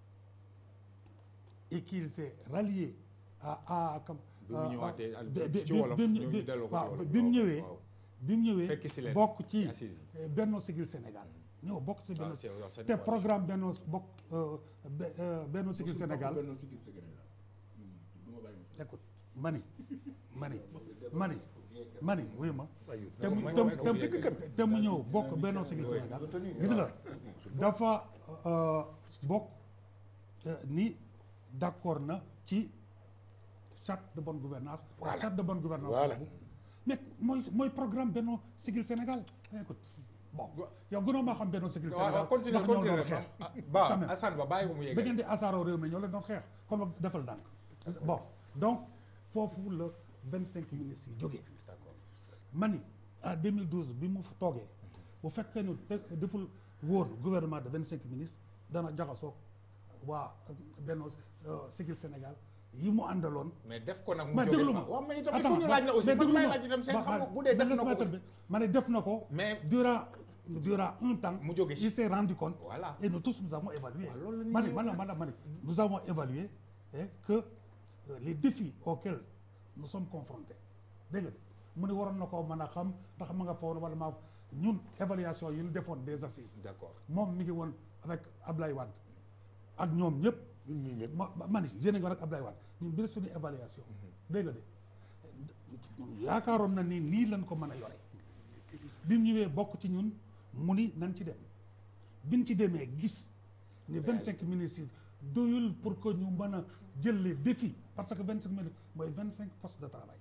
et qu'il s'est rallié à à comme. bi mu ñëwaatee al- bi- bi- ci bi- wolof bi- ñu bi- delloo ko ci waaw wolof. bi mu waaw, ñëwee waaw. bi mu ñëwee Fekk si leen bokk ci ci assises eh, Benno Siggil Sénégal ñëw bokk ci Benno c'est- waaw, c'est te une programme Benno bokk euh, Be- euh, Benno Siggil Sénégal Benno Siggil Sénégal. du ma bàyyi ma écoute mani mani mani mani wuyu ma te mu may- te mu- may- te mu- may- te mu ñëw bokk Benno Siggil Sénégal gis nga dafa euh, bokk euh, ni d'accord na ci charte de bonne gouvernance Voilà. charte de bonne gouvernance Voilà. boobu mais mooy mooy programme Benno Siggil Sénégal écoute bon yow gënoo maa xam Benno Siggil waaw Sénégal waaw continue ndax ñoo continue doon xeex Ah, quand ba même. Assane ba bàyyi ko mu ba yegale ngeen di asaaroo réew mi ñoo leen doon xeex comme defal dànk bon donc foofu la vingt cinq ministres yi jógee d'accord ma ni en 2012 bi mu toogee bu fekkee ne te deful wóor gouvernement de vingt cinq ministres dana jaxasoo waa Benno Siggil Sénégal yi mu àndaloon mais def ko nag mu mais jóge déglu fa ma waaw mais itam il Attends, faut ñu laaj la aussi mais man déglu may ma. laaj itam seen Ba- xam nga ba- bu dee def ba- na ko laisse-moi aussi terminer. ma ne def na ko Mais- durant durant un temps Mu jóge ci. il s'est rendu compte Voilà. et nous tous nous avons évalué Waaw, loolu la nit ma ñi ne ma ne ma ne ma ne nous avons évalué eh, que euh, les défis auxquels nous sommes confrontés dégg nga mu ne waroon na koo mën a xam ndax ma nga fa woon wala maa ñun évaluation yi ñu defoon des assises d'accord moom mi ngi woon avec Ablaye Wade ak ñoom ñëpp ñun ñii ñëpp ma ma ma ni yéen a ngi woon ak Ablaye Wade ñun bi suñu évaluation dégg nga de yaakaaroon na ni nii lañ ko mën a yore bi mu ñëwee bokk ci ñun mu ni nañ ci dem biñ ci demee gis ni vingt cinq ministres yi doyul pour que ñu mën a jël les défis parce que vingt cinq ministres mooy vingt cinq postes de travail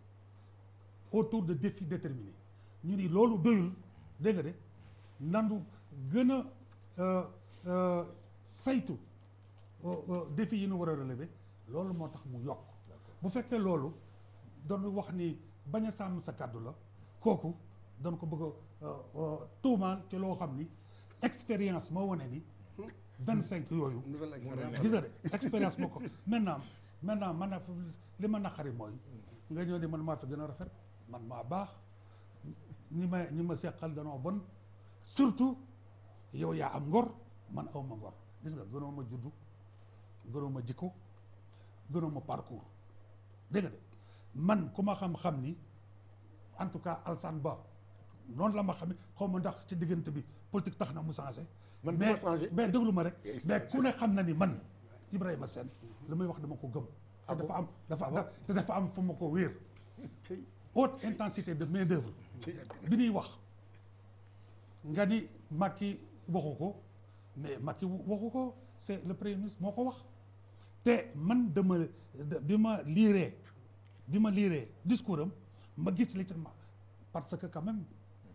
autour de défis déterminés ñu ni loolu doyul dégg nga de nandu gën a euh, euh, saytu euh, euh, défis yi ñu war a relever loolu moo tax mu yokk bu fekkee loolu doon wax ni bañ a sàmm sa kàddu la kooku doon ko bëgg a euh, euh, tuumaal ci loo xam ni expérience moo wane ni vingt cinq yooyu nouvelle expérience gis nga de expérience moo ko maintenant maintenant man na li ma naqari mooy nga ñëw ni man maa fi gën a rafet man maa baax ñi ma ñi ma seqal danoo bon surtout yow yaa am ngor man aw ma ngor gis nga gënoo ma juddu gënoo ma jikko gënoo ma parcours dégg nga de man ku ma xam-xam ni en tout cas Alsane Ba noonu la ma xamee xaw ma ndax ci diggante bi politique tax na mu changé Man du mais ma changé. mais déglu ma rek Yes, mais ku ne xam na ni man Ibrahima Sène li may wax dama ko gëm te dafa am dafa te dafa am fu ma ko wéer haute intensité de main d'œuvre bi ñuy wax nga ni Macky waxu ko mais Macky waxu ko c'est le premier ministre moo ko wax te man dama bi ma liiree bi ma liiree discours am ma gis li ci ma parce que quand même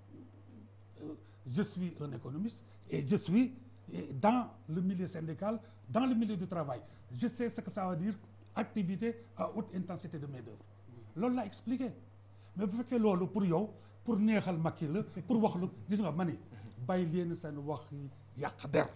euh, je suis un économiste et je suis eh, dans le milieu syndical dans le milieu du travail je sais ce que ça veut dire activité à haute intensité de main d'œuvre loolu laa expliqué mais bu fekkee loolu pour yow pour neexal Macky la pour wax lu gis nga ma ni bàyyi leen seen wax yi yàq der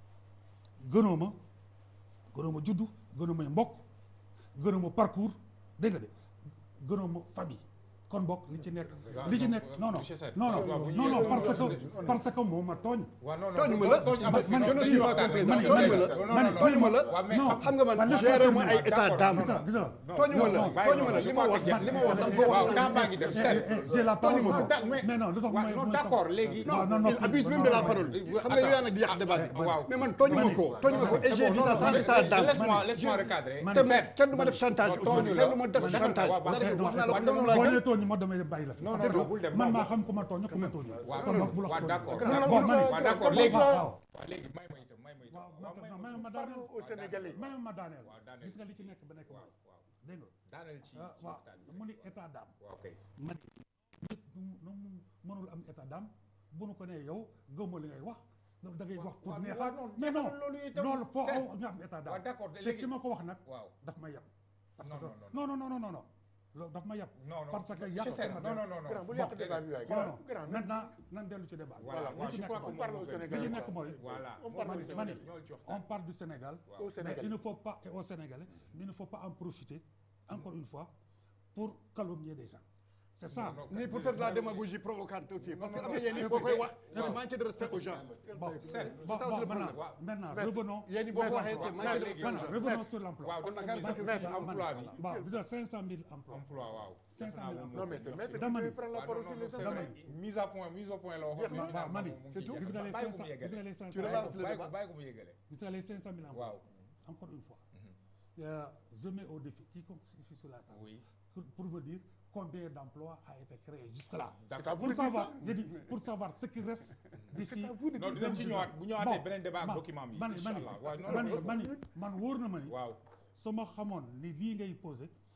gënoo ma gënoo ma juddu gënoo ma mbokk gënoo ma parcours dégg nga de gënoo ma famille kon bokk li ci nekk li ci nekk non non monsieur Sène, non waaw, waaw, non bu ñu non non yéegee parce loolu, que parce que moo ma tooñ waaw non non tooñu ma la tooñ amu fi man- non man- dañuy man- waxtaan man- dañuy man- waxtaan. man- non non tooñu ma la. waaw mais non xam xam nga man man géré ma ay d'accord, état non, d'âme gis nga gis nga tooñu ma la non, bàyyi tooñu ma la ma, li ma wax je li ma wax dama ko waaw wax temps baa ngi dem Sène j'ai la parole Tooñu ma non, ko. mais mais non lu tax waaw may non may- d'accord léegi non non, non, il abuse non, même de la non, parole non, xam nga yow yaa attends, nag di yàq débat bi waaw. mais man tooñu ma ko tooñu ma ko et j'ai dit ça sans état d'âme laisse-moi laisse-moi recadrer man- te Sène kenn du ma def chantage non, tooñu aussi la. kenn du ma def Man- chantage waaw, waaw, c'est-à-dire wax naa la waaw, ko noonu laa boo gën nee tooñ ma damay bàyyi la fi Non, non, parce non, que bul dem, man non, maa non. xam ku ma tooñ ku ma tooñ waaw kon nag bu la waaw tooñ. d'accord bon d'accord man waaw d'accord léegi waaw waaw waaw léegi may ma itam may ma itam waaw waaw may may ma ma daaneel au Sénégalais may ma daaneel waaw daaneel gis nga li ci nekk ba nekk waaw mooy waaw dégg nga daaneel ci ah ci waaw waxtaan bi mu ni état d'âme waaw kay man nit nu nu mu mënul am état d'âme bu nu ko nee yow gëmmoo li ngay wax da ngay wax pour waaw, neexal waaw, non, mais non loolu itam, loolu foo Sène. aw nga am état d'âme waaw d'accord te léegi ki ma ko wax nag waaw daf ma yab parce Non, que non, non non non non non loolu daf ma yab non non parce que monsieur yàq Sène sama non der. non non grand non bul yàq débat bi waay non grand non grand maintenant nan dellu ci débat bi. voilà Voilà, moi li je ci crois nekk que on parle moom au moo gën. Sénégal. li ci nekk mooy voilà On moom parle mooy au ñëw Sénégal. ñëwal ci on waxtaan parle du Sénégal au mais Sénégal il ne faut pas et aux Sénégalais mais il ne faut pas en profiter encore une fois pour calomnier des gens c'est ça Non, non, ni pour faire de la démagogie provocante aussi parce que am na yenn yi non, boo koy non, wax non. c'est manquer de respect aux gens bon Sène, bon c'est ça aussi bon le maintenant problème. maintenant Mais- revenons yéen yi boo ko waxee c'est waaw, manquer de léegi, respect aux maintenant gens revenons sur l'emploi waaw On dafa a gis quarante nga cinq emploi bi bon déjà 500 000 emplois emploi waaw 500 000 Defe naa moom non mais c'est maître Dama qui ni- devait prendre la waaw, parole non, sur non, les c'est hommes. vrai. mise à point mise au point la waxoon Jeex na. waaw ma ni c'est tout. gis nga les bàyyi ko 500 mu gis yeggale nga les 500 Tu relances le bàyyi ko débat. bàyyi ko mu yeggale gis nga les 500 000 emplois waaw encore une fois euh, je mets au défi quiconque ici sur la table oui pour, pour me dire combien d'emplois a été créé jusque-là. d'accord Pour savoir, j'ai dit, pour savoir ce qui reste d'ici. non dinañ ci ñëwaat bu ñëwaatee beneen débat ak document bi man incha allah waaw non man non man man wóor na ma ni. waaw su ma xamoon ni lii ngay posé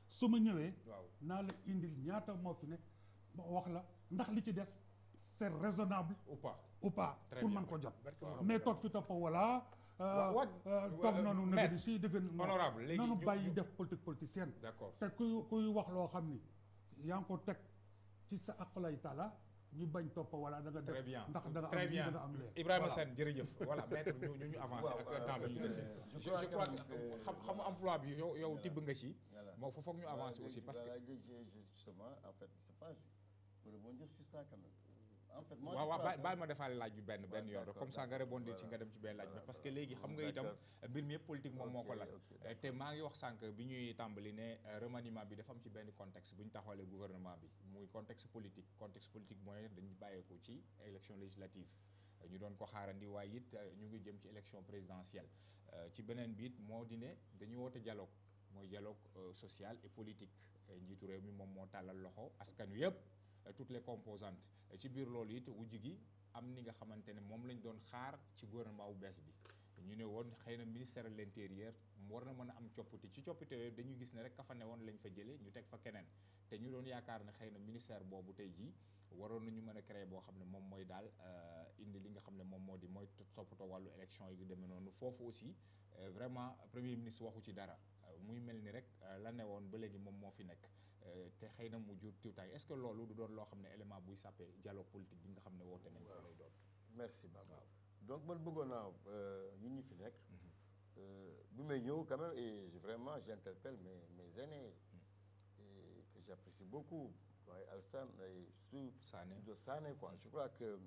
su ma ñëwee waaw naa la indil ñaata moo fi nekk ma wax la ndax li ci des c'est raisonnable ou pas ou pas Très pour bien. man ko jot Waaw. mais toog fi topp wala Wa- wa- toog wa- noonu maître, nëgë di si dëgg honorable, léegi nanu ñu- bàyyi ñu- def politique politicienne d'accord te kuy kuy wax loo xam ni yaa ngi ko teg ci sa aqlay taala ñu bañ topp wala da nga def très bien ndax da nga am très lii bien da nga am lee Ibrahima Sène jërëjëf voilà maître ñu ñu ñu avancé Waaw, ak waaw, temps bi ñu dese je je crois je crois quand que même que- xam xam emploi bi yow yow Voilà. tibb nga ci Voilà. moo fa foog ñu avancer aussi parce que Voilà, j'ai- j'ai- justement, en fait, c'est pas pour rebondir sur ça quand même. En fait, moi, waaw je waaw crois baal que- baal ma defaale laaj bi benn benn Ouais, yoon rek d'accord, comme ça nga d'accord. rebondir ci nga Voilà. dem ci benn laaj bi Voilà. parce que léegi xam nga itam D'accord. mbir mi yëpp politique moom moo ko Ok, lal ok, te maa ngi wax sànq bi ñuy tàmbali ne euh, remaniement bi dafa am ci benn contexte bu ñu taxawalee gouvernement bi muy contexte politique contexte politique mooy dañu bàyyeekoo ci élection législative ñu doon ko xaarandi waaye it euh, ñu ngi jëm ci élection présidentielle Euh, ci beneen bi it moo di ne dañu woote dialogue mooy dialogue euh, social et politique Euh, njiitu réew mi moom moo tàllal loxo askan wi yëpp euh, toutes les composantes Euh, ci biir loolu it wujj gi am ni nga xamante ne moom lañ doon xaar ci gouvernement bu bees bi ñu ne woon xëy na ministère de l'intérieur war na mën a am coppite ci coppite yooyu dañu gis ne rek ka fa ne woon lañ fa jëlee ñu teg fa keneen te ñu doon yaakaar ne xëy na ministère boobu tey jii waroon nañu mën a créer boo xam ne moom mooy daal euh, indi li nga xam ne moom moo di mooy toppatoo wàllu élection yi demee noonu foofu aussi euh, vraiment premier ministre waxu ci dara Euh, muy mel ni rek euh, la ne woon ba léegi moom moo fi nekk Euh, te xëy na mu jur tiwtaay est-ce que loolu du doon loo xam ne élément buy sàppee dialogue politique bi nga xam ne woote nañ ko lay doon merci Baba donc man bëggoon naa ñun ñi fi nekk euh, bi may ñëw quand même et je- vraiment j'interpelle mes mes aînés et que j'apprécie beaucoup waaye Alsane et surtout Sané de Sané quoi je crois que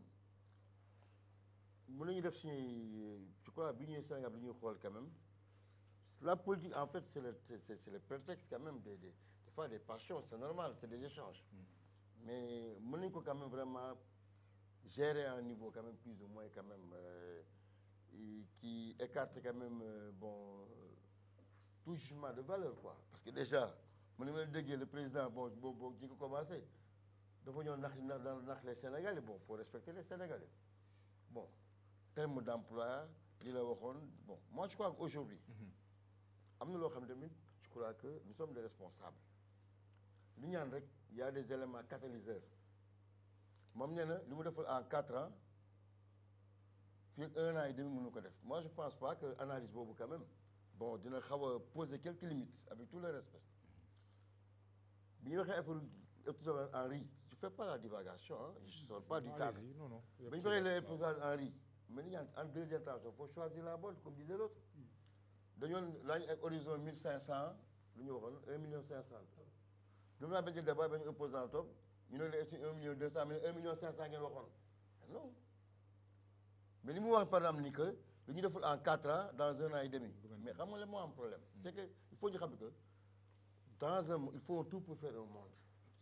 mën nañu def suñuy je crois bi ñuy Sénégal bi ñuy xool quand même la politique en fait c'est le c'est c'est- c'est le prétexte quand même des des des fois des passions c'est normal c'est des échanges mais mën nañu ko quand même vraiment gérer à un niveau quand même plus ou moins quand même euh, et qui écarte quand même euh, bon euh, tout jugement de valeur quoi parce que déjà mu ne ma déggee le président bon bon bon ñi ko commencé dafa ñëw nax nax nax les Sénégalais bon faut respecter les Sénégalais bon terme d'emploi li la waxoon bon moi je crois qu'aujourd'hui am na loo xam ne tamit je crois que nous sommes des responsables li ñaan rek il y a des éléments catalyseurs moom nee na li mu defal en quatre ans fii ak un an et demi mënu ko def moi je pense pas que analyse boobu quand même bon dina xaw a poser quelques limites avec tout le respect bi ñu waxee affaire épisode Henri je fais pas la divagation hein, je sors pas du Non, cadre allez-y, non non ba ñu waxee les épisodes Henri mais ni ñaan en deuxième temps il faut choisir la bonne comme disait l'autre dañoon laaj ak horizon mille cinq cent lu ñu waxoon un million cinq cent lu mu naa benn débat benn opposant toog ñu ne la ci un million deux cent mais un million cinq cent ngeen waxoon non mais li mu wax par exemple ni que lu ñu deful en quatre ans dans un an et demi mais xam nga la moo am problème c'est que il faut ñu xam que dans un il faut tout pour faire un monde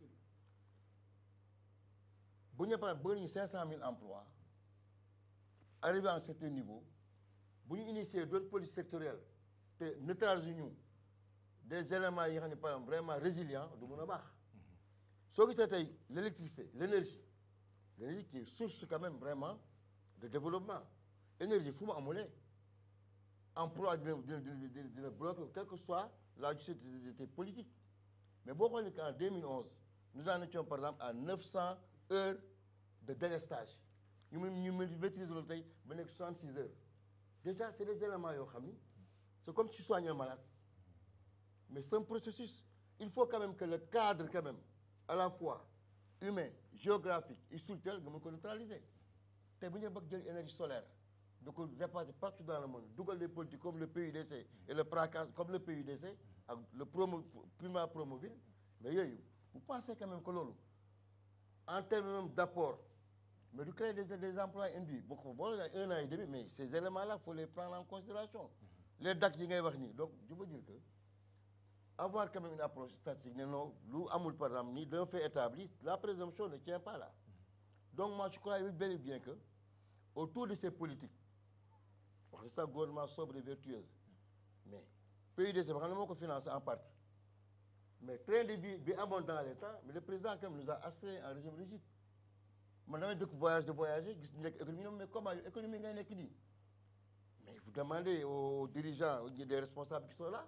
bu ñu par exemple bëgg nañu cinq cent mille emplois arrivé à un certain niveau bu ñu initier d'autres politiques sectorielles te neutraliser ñu des éléments yi nga xam ne par exemple vraiment résilients du mën a baax soo gisee tey l'électricité l'énergie l'énergie qui est source quand même vraiment de développement énergie fu mu amulee emploi dina dina dina dina dina bloqué quelle que soit la justice politique mais boo xoolee qu'en 2011 nous en étions par exemple à 900 heures de délestage ñu mun ñu mun maîtriser loolu tey ba nekk 66 heures déjà c'est des éléments yoo xam ni c'est comme si tu soignes un malade mais c'est un processus il faut quand même que le cadre quand même à la fois humain géographique et structurel nga mën ko neutraliser te bu ñu bëgg jël énergie solaire da ko dépasser partout dans le monde dugal des politiques comme le PUDC et le PRACAS comme le PUDC ak le promo Prima Promoville mais yooyu vous pensez quand même que loolu en termes même d'apport mais du créer des des emplois induits boo ko boo la un an et demi mais ces éléments là faut les prendre en considération les DAC yi ngay wax nii donc je veux dire que avoir quand même une approche statique ne non lu amul par exemple ni d'un fait établi la présomption ne tient pas là donc moi je crois bel et bien que autour de ces politiques wax dëgg sax gouvernement sobre et vertueuse mais PUDC ba xam ne moo ko financé en partie mais train de vie bi amoon dans les temps mais le président quand même nous a assuré un régime rigide man damay dëkk voyage de voyager gis ñu nekk économie mais comment yow économie ngay nekk nii mais vous demandez aux dirigeants des responsables qui sont là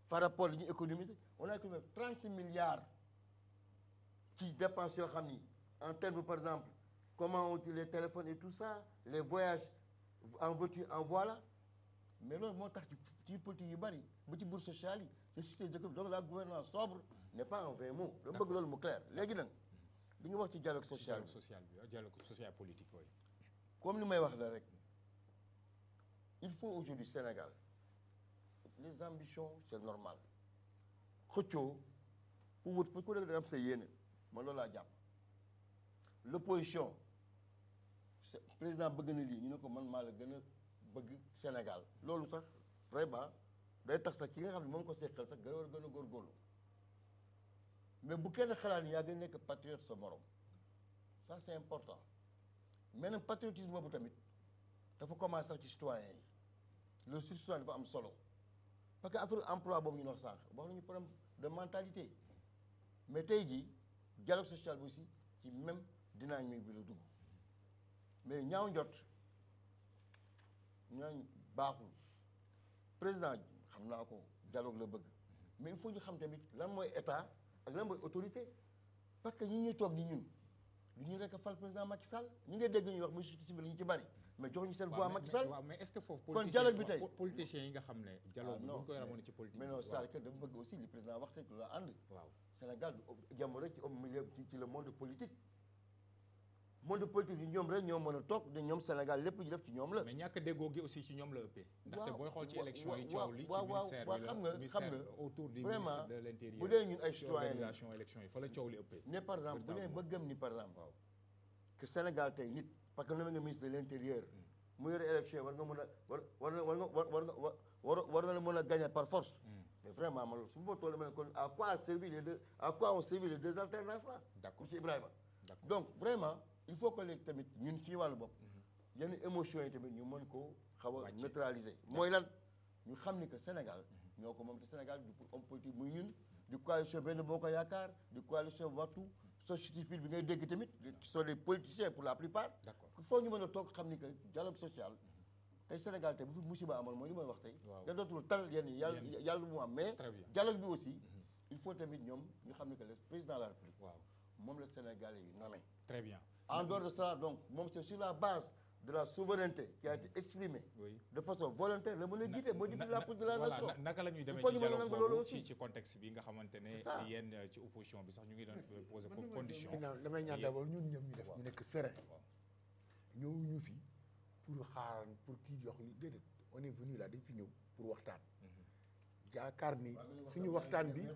par rapport li ñu économiser on a économisé 30 milliards ci dépenses yoo xam ni en termes par exemple comment on utilise les téléphones et tout ça les voyages en voiture en voilà mais loolu moo tax ci ci politique yu bari ba ci bourse sociale yi c'est juste des économies donc la gouvernance sobre n'est pas en vain mot dama bëgg loolu mu clair léegi nag li nga wax ci dialogue ci social dialogue bi social bi waaw dialogue social politique oui. comme li may wax la rek il faut aujourd'hui Sénégal les ambitions c'est normal xëccoo pour wut pour ku nekk da nga am sa yéene man loolu laa jàpp l'opposition c'est président bëgg na lii ñu ne ko man maa la gën a bëgg Sénégal loolu sax vraiment day tax sax ki nga xam ne moom ko seqal sax gën a gën a góorgóorlu mais bu kenn xalaat ni yaa gën a nekk patriote sa morom ça c'est important mais nag patriotisme boobu tamit dafa commencé sax ci citoyen yi le citoyen dafa am solo parce que affaire emploi boobu ñu wax sànq wax nañu problème de mentalité mais tey jii dialogue social bi aussi ci même dynamique bi la dugg mais ñaaw njot ñaaw baaxul président xam naa ko dialogue la bëgg mais il faut ñu xam tamit lan mooy état ak lan mooy autorité parce que ñi ñuy toog ni ñun du ñu rekk fal président Macky Sall ñi nga dégg ñuy wax muy société civile ñu ci bari mais joxuñu seen voix waaw Macky mais Sall waaw mais est-ce que foofu. kon dialogue bi tey po- politiciens yi nga xam ne. dialogue Ah, bi bu non, ñu koy mais- ramoon ci politique. mais non waaw c'est que dama bëgg aussi li président wax rek la ànd waaw Sénégal du jàmm rek ci au milieu ci ci le monde politique monde politique yi ñoom rek ñoo mën a toog de ñoom Sénégal lépp ñu def ci ñoom la mais ñàkk déggoo gi aussi ci ñoom la ëppee. ndaxte waaw, booy xool ci wa- élection yi wa- coow li ci waaw, waaw, ministère waaw, bi xam la nga- ministère xam nga, autour du vraiment, ministre de l'intérieur. bu dee ñun ay ci citoyens yi. organisation élection yi fa la coow li ëppee. ne par exemple bu nee ba Véritablement. gëm ni par exemple waaw que Sénégal tey nit parce que nommé nga ministre de l'intérieur mu yore élection war nga mën a war war na war nga war war nga war war na mën a gagner par force mais vraiment man loolu su ma toll ma ne kon à quoi a servi les deux à quoi ont servi les deux alternances là D'accord. monsieur Ibrahima D'accord. donc vraiment il faut que léegi tamit ñun ci wàllu bopp yenn émotions yi tamit ñu mën koo xaw a Wàcce. neutraliser mooy lan ñu xam ni que Sénégal ñoo ko moom te Sénégal du pour homme politique muy ñun du coalition benn boo ko yaakaar du coalition wattu société civile bi ngay dégg tamit qui sont des politiciens pour la plupart D'accord. il faut ñu mën a toog xam ni que dialogue social tey Sénégal tey bu fi musiba amoon mooy li may wax tey Waaw. da dootul tal yenn yi yàlla Yenn. yàlla mu am mais Très bien. dialogue bi aussi il faut tamit ñoom ñu xam ni que le président de la République waaw moom la Sénégalais yi nommé très bien. en dehors de ça donc moom c'est sur la base de la souveraineté qui a été exprimée Oui. de façon volontaire la mën a jiite modifier la politique de la voilà, nation na- naka la ñuy demee il faut ci ñu mën a dialogue nangu loolu boobu aussi ci ci contexte bi nga xamante ne C'est ça. yéen euh, ci opposition bi sax ñu ngi doon poser comme condition. ginnaaw damay ñaan d'abord ñun ñoom ñu def waaw. ñu nekk serein waaw. ñëwuñu fi pour xaar pour kii jox li déedéet on est venu là dañ fi ñëw pour waxtaan yaakaar ni suñu waxtaan bi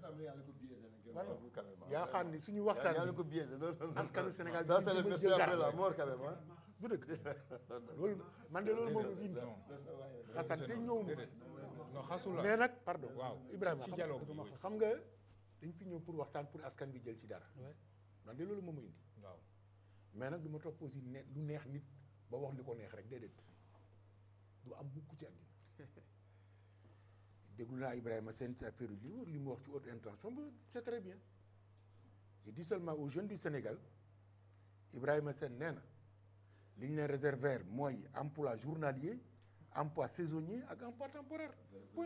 yaakaar ni suñu waxtaan yàlla bi ko biaisé loolu askanu Sénégal ça bi c'est le ñu monsieur jël après la garde. mort quand même hein. du dëgg loolu man de loolu moom fi indi non xasan te ñëw ma déedéet non xasul la mais nag pardon waaw Ibrahima ci xam- dialogue bi oui. xam nga dañ fi ñëw pour waxtaan pour askan bi jël ci dara man de loolu moom ma indi waaw mais nag du ma topp aussi ne lu neex nit ba wax li ko neex rek déedéet du am mukk ci àddina déglu naa Ibrahima Sène ci affaire li li mu wax ci haute intention ba c'est très bien je dis seulement aux jeunes du Sénégal Ibrahima Sène nee na li ñu leen réserver mooy emploi journalier emploi saisonnier ak emploi temporaire point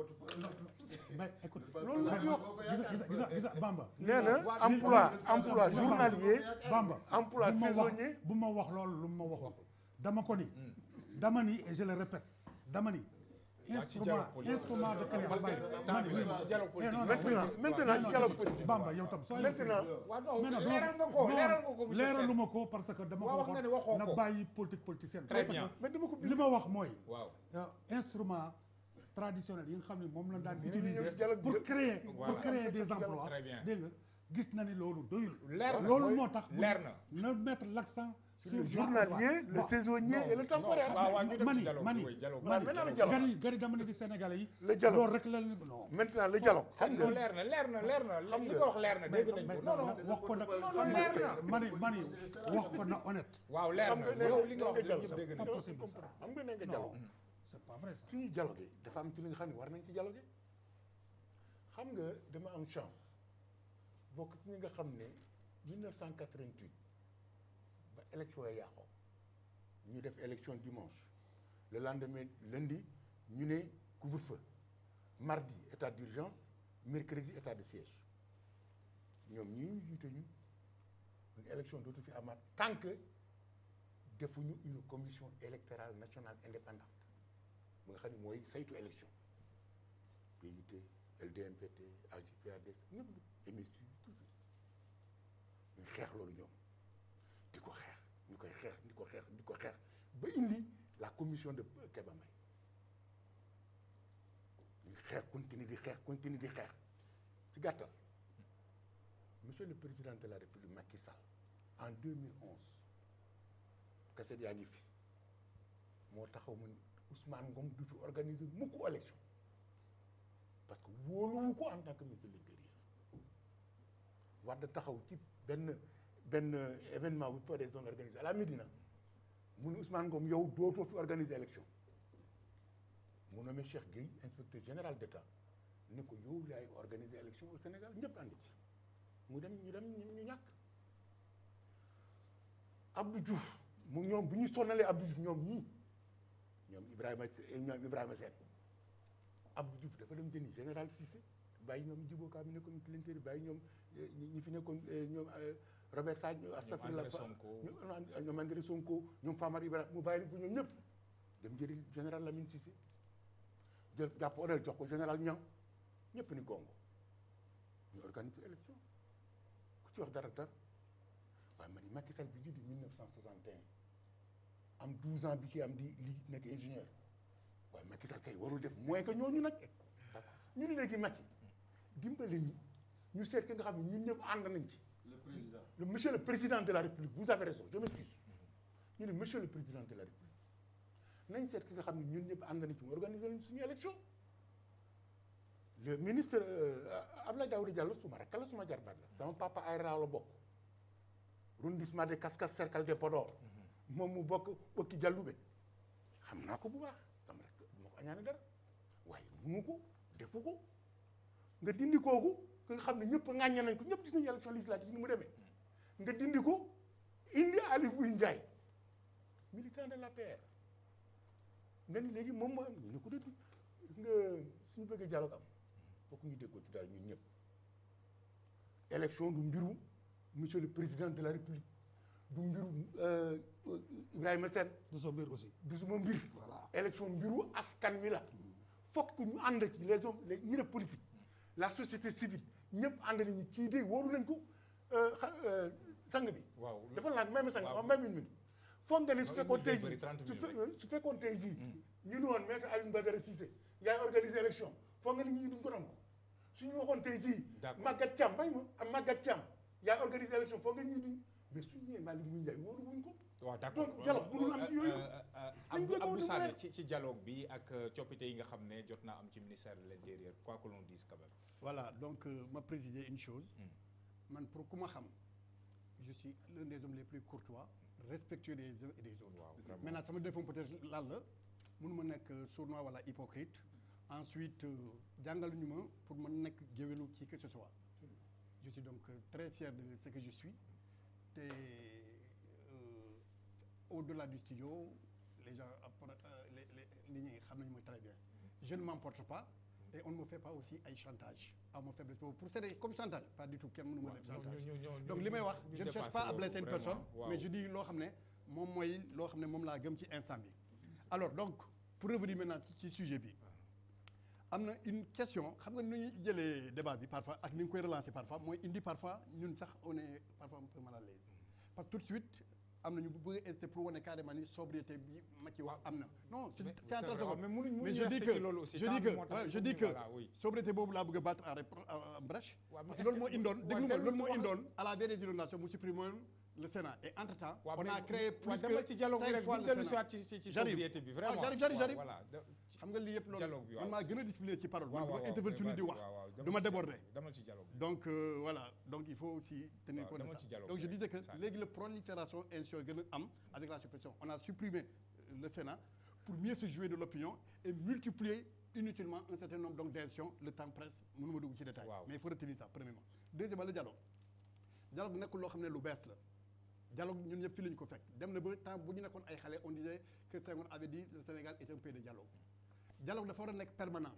mais écoute loolu la fi wax gisa gisa gisa gisa Bamba nee na emploi emploi journalier Bamba emploi bu ma wax- saisonnier bu ma wax loolu lu ma wax wax dama ko ni dama ni et je le répète dama ni waaw ci instrument dialogue politique instrument de création parce que temps bi ci dialogue politique maintenant maintenant ci dialogue politique Bamba yow tam sooy maintenant waaw non mais non leeral nga ko non, leeral nga ko monsieur Sène leeraluma ko parce que dama ko Waaw, wax nga ne waxoo waxoon na ko. bàyyi politique politicienne Très parce bien. que mais dama ko li ma wax mooy waaw euh, instrument traditionnel yi nga xam ne moom la daan ñëw utiliser ci dialogue pour bi. créer Voilà. pour créer des emplois Très bien. dégg nga gis na ni loolu doyul Leer na. loolu moo tax Leer na. na mettre l'accent sur le journalier le Bon. saisonnier et le temporaire waaw waaw ñu dem ci mani dialogue mani bi oui dialogue Voilà, maintenant le dialogue. gari gari dama ne di Sénégalais yi Le dialogue. loolu rek la non maintenant le dialogue xam non nga leer na leer na leer na li nga wax leer na dégg nañ mais ko non non wax ko nag non non leer na mani mani wax ko na honnête waaw leer xam na nga nee yow li nga wax nga ñëpp dégg pas nañ ko possible ça xam nga nee nga non dialogue c'est pas vrai ça suñuy dialogué dafa am ci li nga xam ne war nañ ci dialogué xam nga dama am chance bokk ci ñi nga xam ne 1988 ba élection ya yàqoo ñu def élection dimanche le lendemain lundi ñu ne couvre-feu mardi état d'urgence mercredi état de siège ñoom ñii ñu jiite ñu une élection dootu fi amaat tant que defuñu une commission électorale nationale indépendante ba nga xam ne mooy saytu élection PIT LDMPT AJ/PADS ñëpp MSU tout ça ñu xeex loolu ñoom di ko xeex ñu koy xeex di ko xeex di ko xeex ba indi la commission de Keba Mbaye ñu xeex continue di xeex continue di xeex ci gàttal monsieur le président de la république Macky Sall en 2011 kaset yaa ngi fi moo taxaw mu ni Ousmane Ngom du fi organiser mukk élection parce que wóoluwu ko en tant que ministre de l'intérieur Wade taxaw ci benn benn événement bu PDS doon organisé à la Médina mu ne Ousmane Ngom yow dootoo fi organiser élection mu nommé Cheikh Gueye inspecteur général d'État ni ko yow yaay organiser élection au Sénégal ñëpp ànd ci mu dem ñu dem ñu ñàkk Abdou Diouf mu ñoom bu ñu sonnalee Abdou Diouf ñoom ñii ñoom Ibrahima ñoom Ibrahima Sène Abdou Diouf dafa dem jëni général Cissé bàyyi ñoom Djibo Ka mi nekkoon ministre de l'Intérieur bàyyi ñoom ñi fi nekkoon ñoom Robert Sagna astafurlah André Sonko. ñoom André Sonko ñoom Famara Ibrahima mu bàyyi leen fa ñoom ñëpp dem jëri général Lamine Cissé jël jàpp orel jox ko général Niang ñëpp ni gongo ñu organiser élection ku ci wax dara dara waaye man Macky Sall bi juddu 1961 am 12 ans bi ci am di li nekk ingénieur waaye Macky Sall kay warul def moins que ñooñu nag ñun léegi Macky dimbali ñu ñu seet ki nga xam ne ñun ñëpp ànd nañ ci le président le monsieur le président de la république vous avez raison je m'excuse ñu ne monsieur le président de la république nañ seet ki nga xam ne ñun ñëpp ànd nañ ci mu organiser lañ suñu élection le ministre euh, Abdoulaye Daouda Diallo suma rakk la suma jarbaat la sama papa ay raaw la bokk arrondissement de Kaskas cercle de Podor moom mu bokk bokki Dialloubé xam naa ko bu baax sama rakk du ma ko añaane dara waaye munu ko defu ko nga dindi kooku nga xam ne ñëpp ŋàññe nañ ko ñëpp gis nañu élection législative ni mu demee nga dindi ko indi Aly Ngouille Ndiaye militant de l'APR nga ni léegi moom moo am ñu ne ko dégg gis nga suñu bëggee dialogue am fokk ñu déggoo ci dara ñun ñëpp élection du mbiru monsieur le président de la république du mbiru euh, Ibrahima Sène du sa mbir aussi du suma mbir voilà élection mbiru askan wi la fokk ñu ànd ci les hommes les ñi def politique la société civile ñëpp ànd nañu kii de wóoru nañ ko euh, xa- euh, sang bi waaw dafa laaj may ma sang waaw. ma may une minute foog nga ni su Non, fekkoon une tey minute day jii bëri, 30 su minutes fe- su fekkoon tey jii ñu ni woon maître Alioune Badara Cissé yaay organiser élection foog nga ni ñi duñ ko nangu suñu waxoon tey jii D'accord. Maguette Thiam may ma am Maguette Thiam yaay organiser élection foog nga ñi duñ mais suñu ñëwee Malick Ngouille Ndiaye wóoru wuñ ko waaw d'accord donc dialogue mënul am ci yooyu. Abdou déggoo Abdou du Sané vrai. ci ci dialogue bi ak euh, coppite yi nga xam ne jot naa am ci ministère de l'intérieur quoi que l'on dise quand même. Voilà, donc euh, ma préciser une chose. Man pour ku ma xam, je suis l'un des hommes les plus courtois, respectueux des uns et des autres. Waaw, vraiment. Maintenant sama défaut peut-être lan la mënuma nekk sournois wala hypocrite. Ensuite euh, jàngal ñu ma pour ma nekk géwélu ci que ce soit. Je suis donc euh, très fier de ce que je suis. te euh, au-delà du studio les gens après euh, les les nit ñi xam nañu ma très bien. Je ne m'emporte pas et on ne me fait pas aussi ay chantage à ma faiblesse boobu pour c'est comme chantage pas du tout kenn mënu ma def chantage. donc li may wax je ne cherche pas à blesser une personne mais je dis loo xam ne moom mooy loo xam ne moom laa gëm ci instant bi alors donc pour revenir maintenant ci ci sujet bi am na une question xam nga nu ñuy jëlee débat bi parfois ak ni nga koy relancer parfois mooy indi parfois ñun sax on est parfois un peu mal à l'aise parce que tout de suite am na ñu bëgg a inciter pour wane carrément ni sobriété bi ma ci wax am na non c'est c'est en train de mais mënuñ mais mënuñ je dis rester que ci loolu aussi je temps dis bi que moo tax ouais, je pour dis ñu- que voilà, oui. sobriété boobu laa bëgg a battre en répro- en brèche Ouais, mais parce que est-ce loolu moo que- indoon ouais, déglu ma dellu loolu moo ci wax- indoon à la veille des inondations mu supprimer le Sénat et entre temps waaw on mais- a créé plus waaw que demal ci dialogue bi cinq rek fois bu le dellu Sénat. siwaat ci ci ci J'arrive. sobriété bi Ah, vraiment j'arrive, j'arrive, waaw, j'arrive. voilà de- xam nga lii yëpp loolu Dialogue bi, waaw. man maa gën a discipliné ci parole man waaw du waaw ma waaw, intervenir vas-y, di wax waaw, waaw, du demal ma ci déborder dialogue bi, demal ci dialogue bi. donc euh, voilà donc il faut aussi tenir Waaw, compte de demal ça ci dialogue donc je bi, disais que ça. léegi la prolifération institutionnelle gën a am avec la suppression on a supprimé euh, le Sénat pour mieux se jouer de l'opinion et multiplier inutilement un certain nombre donc d'institutions le temps presse mënuma dugg ci détail Waaw. mais il faut retenir ça premièrement deuxièmement le dialogue dialogue nekkul loo xam ne lu bees la dialogue ñun ñëpp fii la ñu ko fekk dem na ba temps bu ñu nekkoon ay xale on disait que Senghor avait dit le Sénégal est un pays de dialogue dialogue dafa war a nekk permanent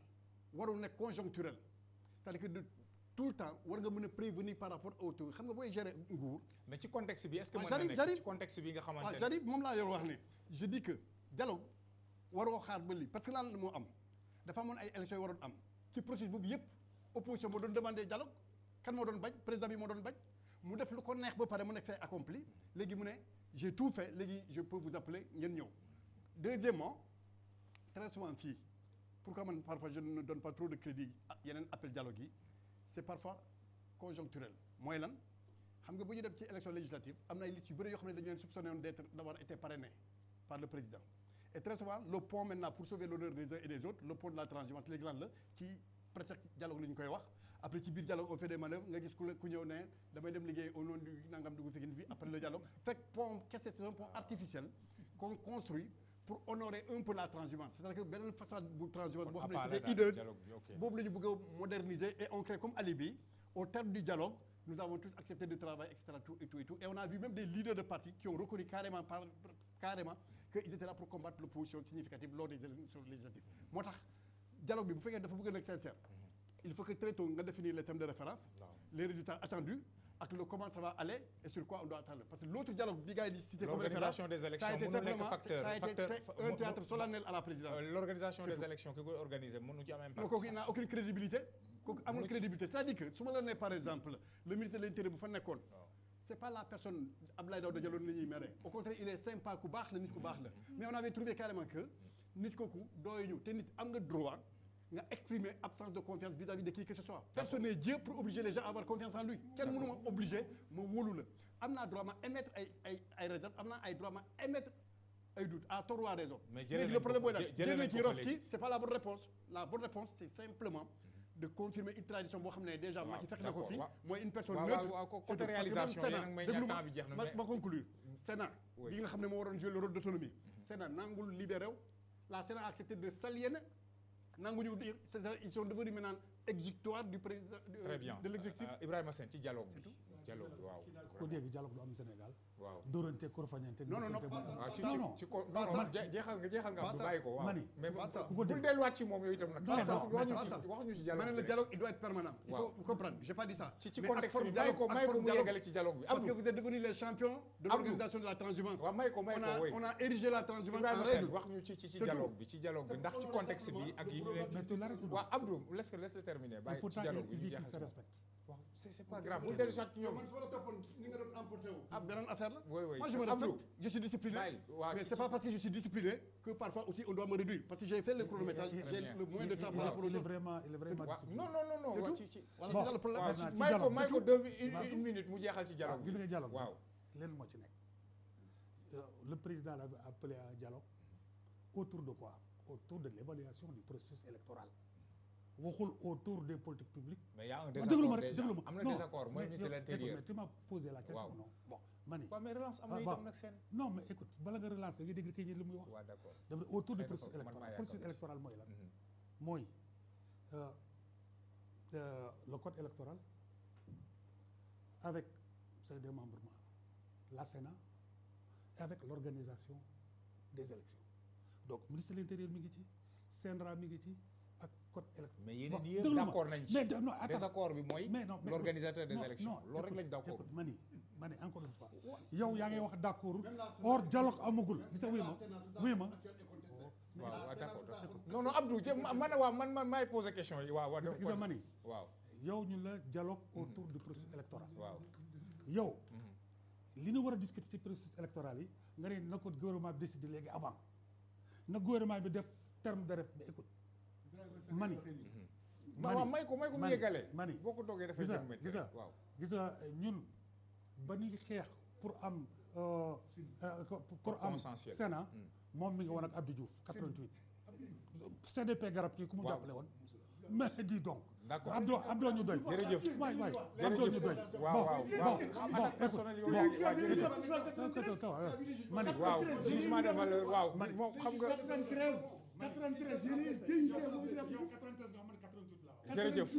warul nekk conjoncturel c'est-à-dire que de tout le temps war nga mën a prévenir par rapport au taux xam nga booy gérer nguur mais ci contexte bi est-ce que Ah, mën na j'arrive, nekk j'arrive. ci contexte bi nga xamante waaw ne c'est-à-dire moom laa yor wax ne je dis que dialogue waroo xaar ba lii parce que lan moo am dafa amoon ay élections yu waroon am ci processus boobu yëpp opposition moo doon demandé dialogue kan moo doon bañ président bi moo doon bañ mu def lu ko neex ba pare mu nekk fait accompli léegi mu ne j'ai tout fait léegi je peux vous appeler ngeen ñëw deuxièmement très souvent fii pourquoi man parfois je ne donne pas trop de crédit à yeneen appel dialogue yi c'est parfois conjoncturel mooy lan xam nga bu ñu dem ci élection législative am na ay listes yu bëri yoo xam ne dañu leen soupçonné woon d'être d'avoir été parrainé par le président et très souvent le pont maintenant pour sauver l'honneur des uns et des autres le pont de la transhumance léegi lan la ci prétexte dialogue la ñu koy wax après ci biir dialogue on fait des manœuvres nga gis ku la ku ñëw ne damay dem liggéey au nom du nangam dugg fi fii après le dialogue fekk pont kese c'est un pont artificiel qu'on construit pour honorer un peu la transhumance c'est-à-dire que beneen façade bu transhumance boo xam ne apparaît c'était daal hideuse dialogue bi, ok. boobu la ñu bëgg a moderniser et on crée comme alibi au terme du dialogue nous avons tous accepté de travailler et cetera tout et tout et tout et on a vu même des leaders de partis qui ont reconnu carrément par carrément qu'ils étaient là pour combattre l'opposition significative lors des élections législatives moo tax dialogue bi bu fekkee dafa bëgg a nekk sincère il faut que très tôt nga définir les thèmes de référence les résultats attendus ak le comment ça va aller et sur quoi on doit attendre parce que l'autre dialogue bi gars yi di cité comme référence L'organisation des ça a élections été mënul nekk simplement facteur- ça a été facteur- très- fa- un mo- théâtre mo- solennel à la présidence Euh, l'organisation C'est des tout. élections ki koy organiser mënu ci am impact non kooku il n'a aucune crédibilité kooku amul crédibilité c'est-à-dire que su ma la nee par exemple le ministre de l'intérieur bu fa nekkoon c'est pas la personne Abdoulaye Daouda Diallo la ñuy mere au contraire il est sympa ku baax la nit ku baax la mais on avait trouvé carrément que nit kooku dooyu te nit am nga droit nga exprimer absence de confiance vis-à-vis de qui que ce soit personne n'est Dieu pour obliger les gens à avoir confiance en lui kenn mënu ma obliger ma wóolu la am naa droit ma émettre ay ay ay réserve am naa ay droit ma émettre ay doute à tort ou à raison Mais jëlee léegi nañ le ko problème fa- mooy lan jë- jëlee jëlee nañ ci ko fa rof ci léegi. c'est pas la bonne réponse la bonne réponse c'est simplement de confirmer une tradition boo xam ne déjà Macky fekk na ko d'accord, fi waaw. mooy une personne waaw, neutre waaw, waaw, c'est côté tout. Parce que même réalisation, Sénat, yéen a ngi may déglu ñàkk ma, temps bi jeex na, ma mais- ma conclure Sénat Oui. bi nga xam ne moo waroon jouer le rôle d'autonomie Sénat nangul libéré wu la Sénat a accepté de s'aliéner nanguñu dire c'est-à-dire ils sont devenus maintenant exécutoires du président de- très bien de l'exécutif Euh, Ibrahima Sène ci dialogue bi dialogue bi waaw ko dégg dialogue du am Sénégal waaw dóorante korfañante Non, non, non, diggante pas moom. ça. waaw ci non ci non ci ko Pas non ça. non je- jeexal nga jeexal nga Pas Abdou ça. bàyyi ko waaw Mani. mais Pas ça. ku ko bul dégg. delluwaat ci moom yooyu itam nag Non, wax non, waxuñu pas ci ça. waxuñu ci ma dialogue ne bi le rek. dialogue il doit être permanent il Waaw. faut vous comprendre j'ai pas dit ça ci ci Mais contexte ak bi forme may ko dialogue- may ak ko forme mu dialogue- yeggale ci dialogue bi parce que Abdou vous êtes devenus les champions de Abdou. l'organisation de la transhumance waaw may ko may on ko a oui on a érigé la transhumance Ibrahima en Sène règle wax ñu ci ci ci C'est dialogue tout. bi ci dialogue bi ndax ci contexte bi ak yi ñu leen mais tu l'arrêtes ou non waaw Abdou laisse laisse le terminer Et bàyyi ci pourtant dialogue il bi ñu dit qu'il jeexal se ci moom. respecte waaw c'est c'est pas grave bul dellu soit ci yow ñoom man su ma la toppoon ni nga doon emporté wu. ab beneen affaire la. Oui, oui. moi je me Abdou. respecte je suis discipliné. Bàyyi, waaw, mais ci- c'est ci- pas parce que je suis discipliné que parfois aussi on doit me réduire parce que j'ai fait le chronométrage Très j'ai bien. le moins de temps il, par rapport aux il est autres. vraiment il est vraiment waaw discipliné. non non non non C'est waa tout. ci ci Voilà, Bon. c'est ça le problème. waaw Maintenant, ci ci may ko dialogue, may c'est ko tout. deux mi- une Waaw. une minute mu jeexal ci dialogue gis nga dialogue waaw leen moo ci nekk Euh, le président l'avait appelé à un dialogue autour de quoi autour de l'évaluation du processus électoral waxul autour des politiques publiques mais y a un déglu désaccord ma rek déjà déglu ma am na Non, désaccord mooy mais ministre de yow, l'intérieur écoute, mais tu m'as posé la question Waaw. non bon ma ni waaw mais relance am na Ah, itam bon. nag seen non mais écoute bala nga relancer nga dégg kii ñi li muy wax waaw d'accord dafa ne autour du Xëy na processus ko- man maa électoral processus yàkkamti. électoral mooy lan Mhm. mooy euh, euh, le code électoral avec ses démembrements la Sénat et avec l'organisation des élections donc ministre de l'intérieur mi ngi ci CNRA mi ngi ci ak code électoral mais yeneen yëpp déglu ma. d'accord nañ ci mais de- non attends. désaccord bi mooy mais non mais l'organisateur des non, élections non, loolu rek écoute, lañ d'accord écoute, ma ni ma ni encore une fois yow yaa ngi wax d'accord or dialogue amagul gis nga wuy ma wuy ma waaw waaw d'accord d'accord non non Abdou jë man man waaw man man maay poser question yi waaw waaw gis nga ma ni waaw yow ñu la dialogue autour du processus électoral waaw yow li ñu war a discuter ci processus électoral yi nga ne na ko gouvernement bi décider léegi avant na gouvernement bi def terme de ref mais écoute mani ma waaw may ko may ko mu mani yeggalee mani boo ko toogee dafay gis nga jëm métti gis nga waaw gis nga ñun ba ñuy xeex pour am euh, euh, pour pour am consensuel. Sénat moom mi nga woon ak Abdou Diouf 88 CDP garab kii ku mu Waaw. jàppale woon mais dis donc D'accord. Abdou Abdou ñu doy Jërëjëf. waay waay Abdou ñu doy waaw waaw waaw xam attaque personnelle yow yaa ngi waaw jërëjëf ma ni waaw jugement de valeur waaw moom xam nga 93 93 yéen a ngi jërëjëf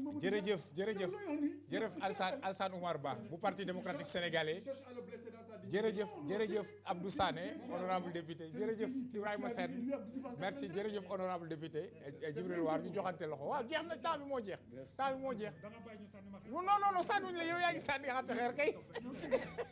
jërëjëf jërëjëf jërëjëf Alsane Alsane Oumar Ba bu parti démocratique sénégalais jërëjëf jërëjëf Abdou Sané honorable député jërëjëf Ibrahima Sène merci jërëjëf honorable député Djibril War ñu joxante loxo waaw jeex na temps bi moo jeex temps bi moo jeex non non non sànniwuñu la yow yaa ngi sànni xatte xeer kay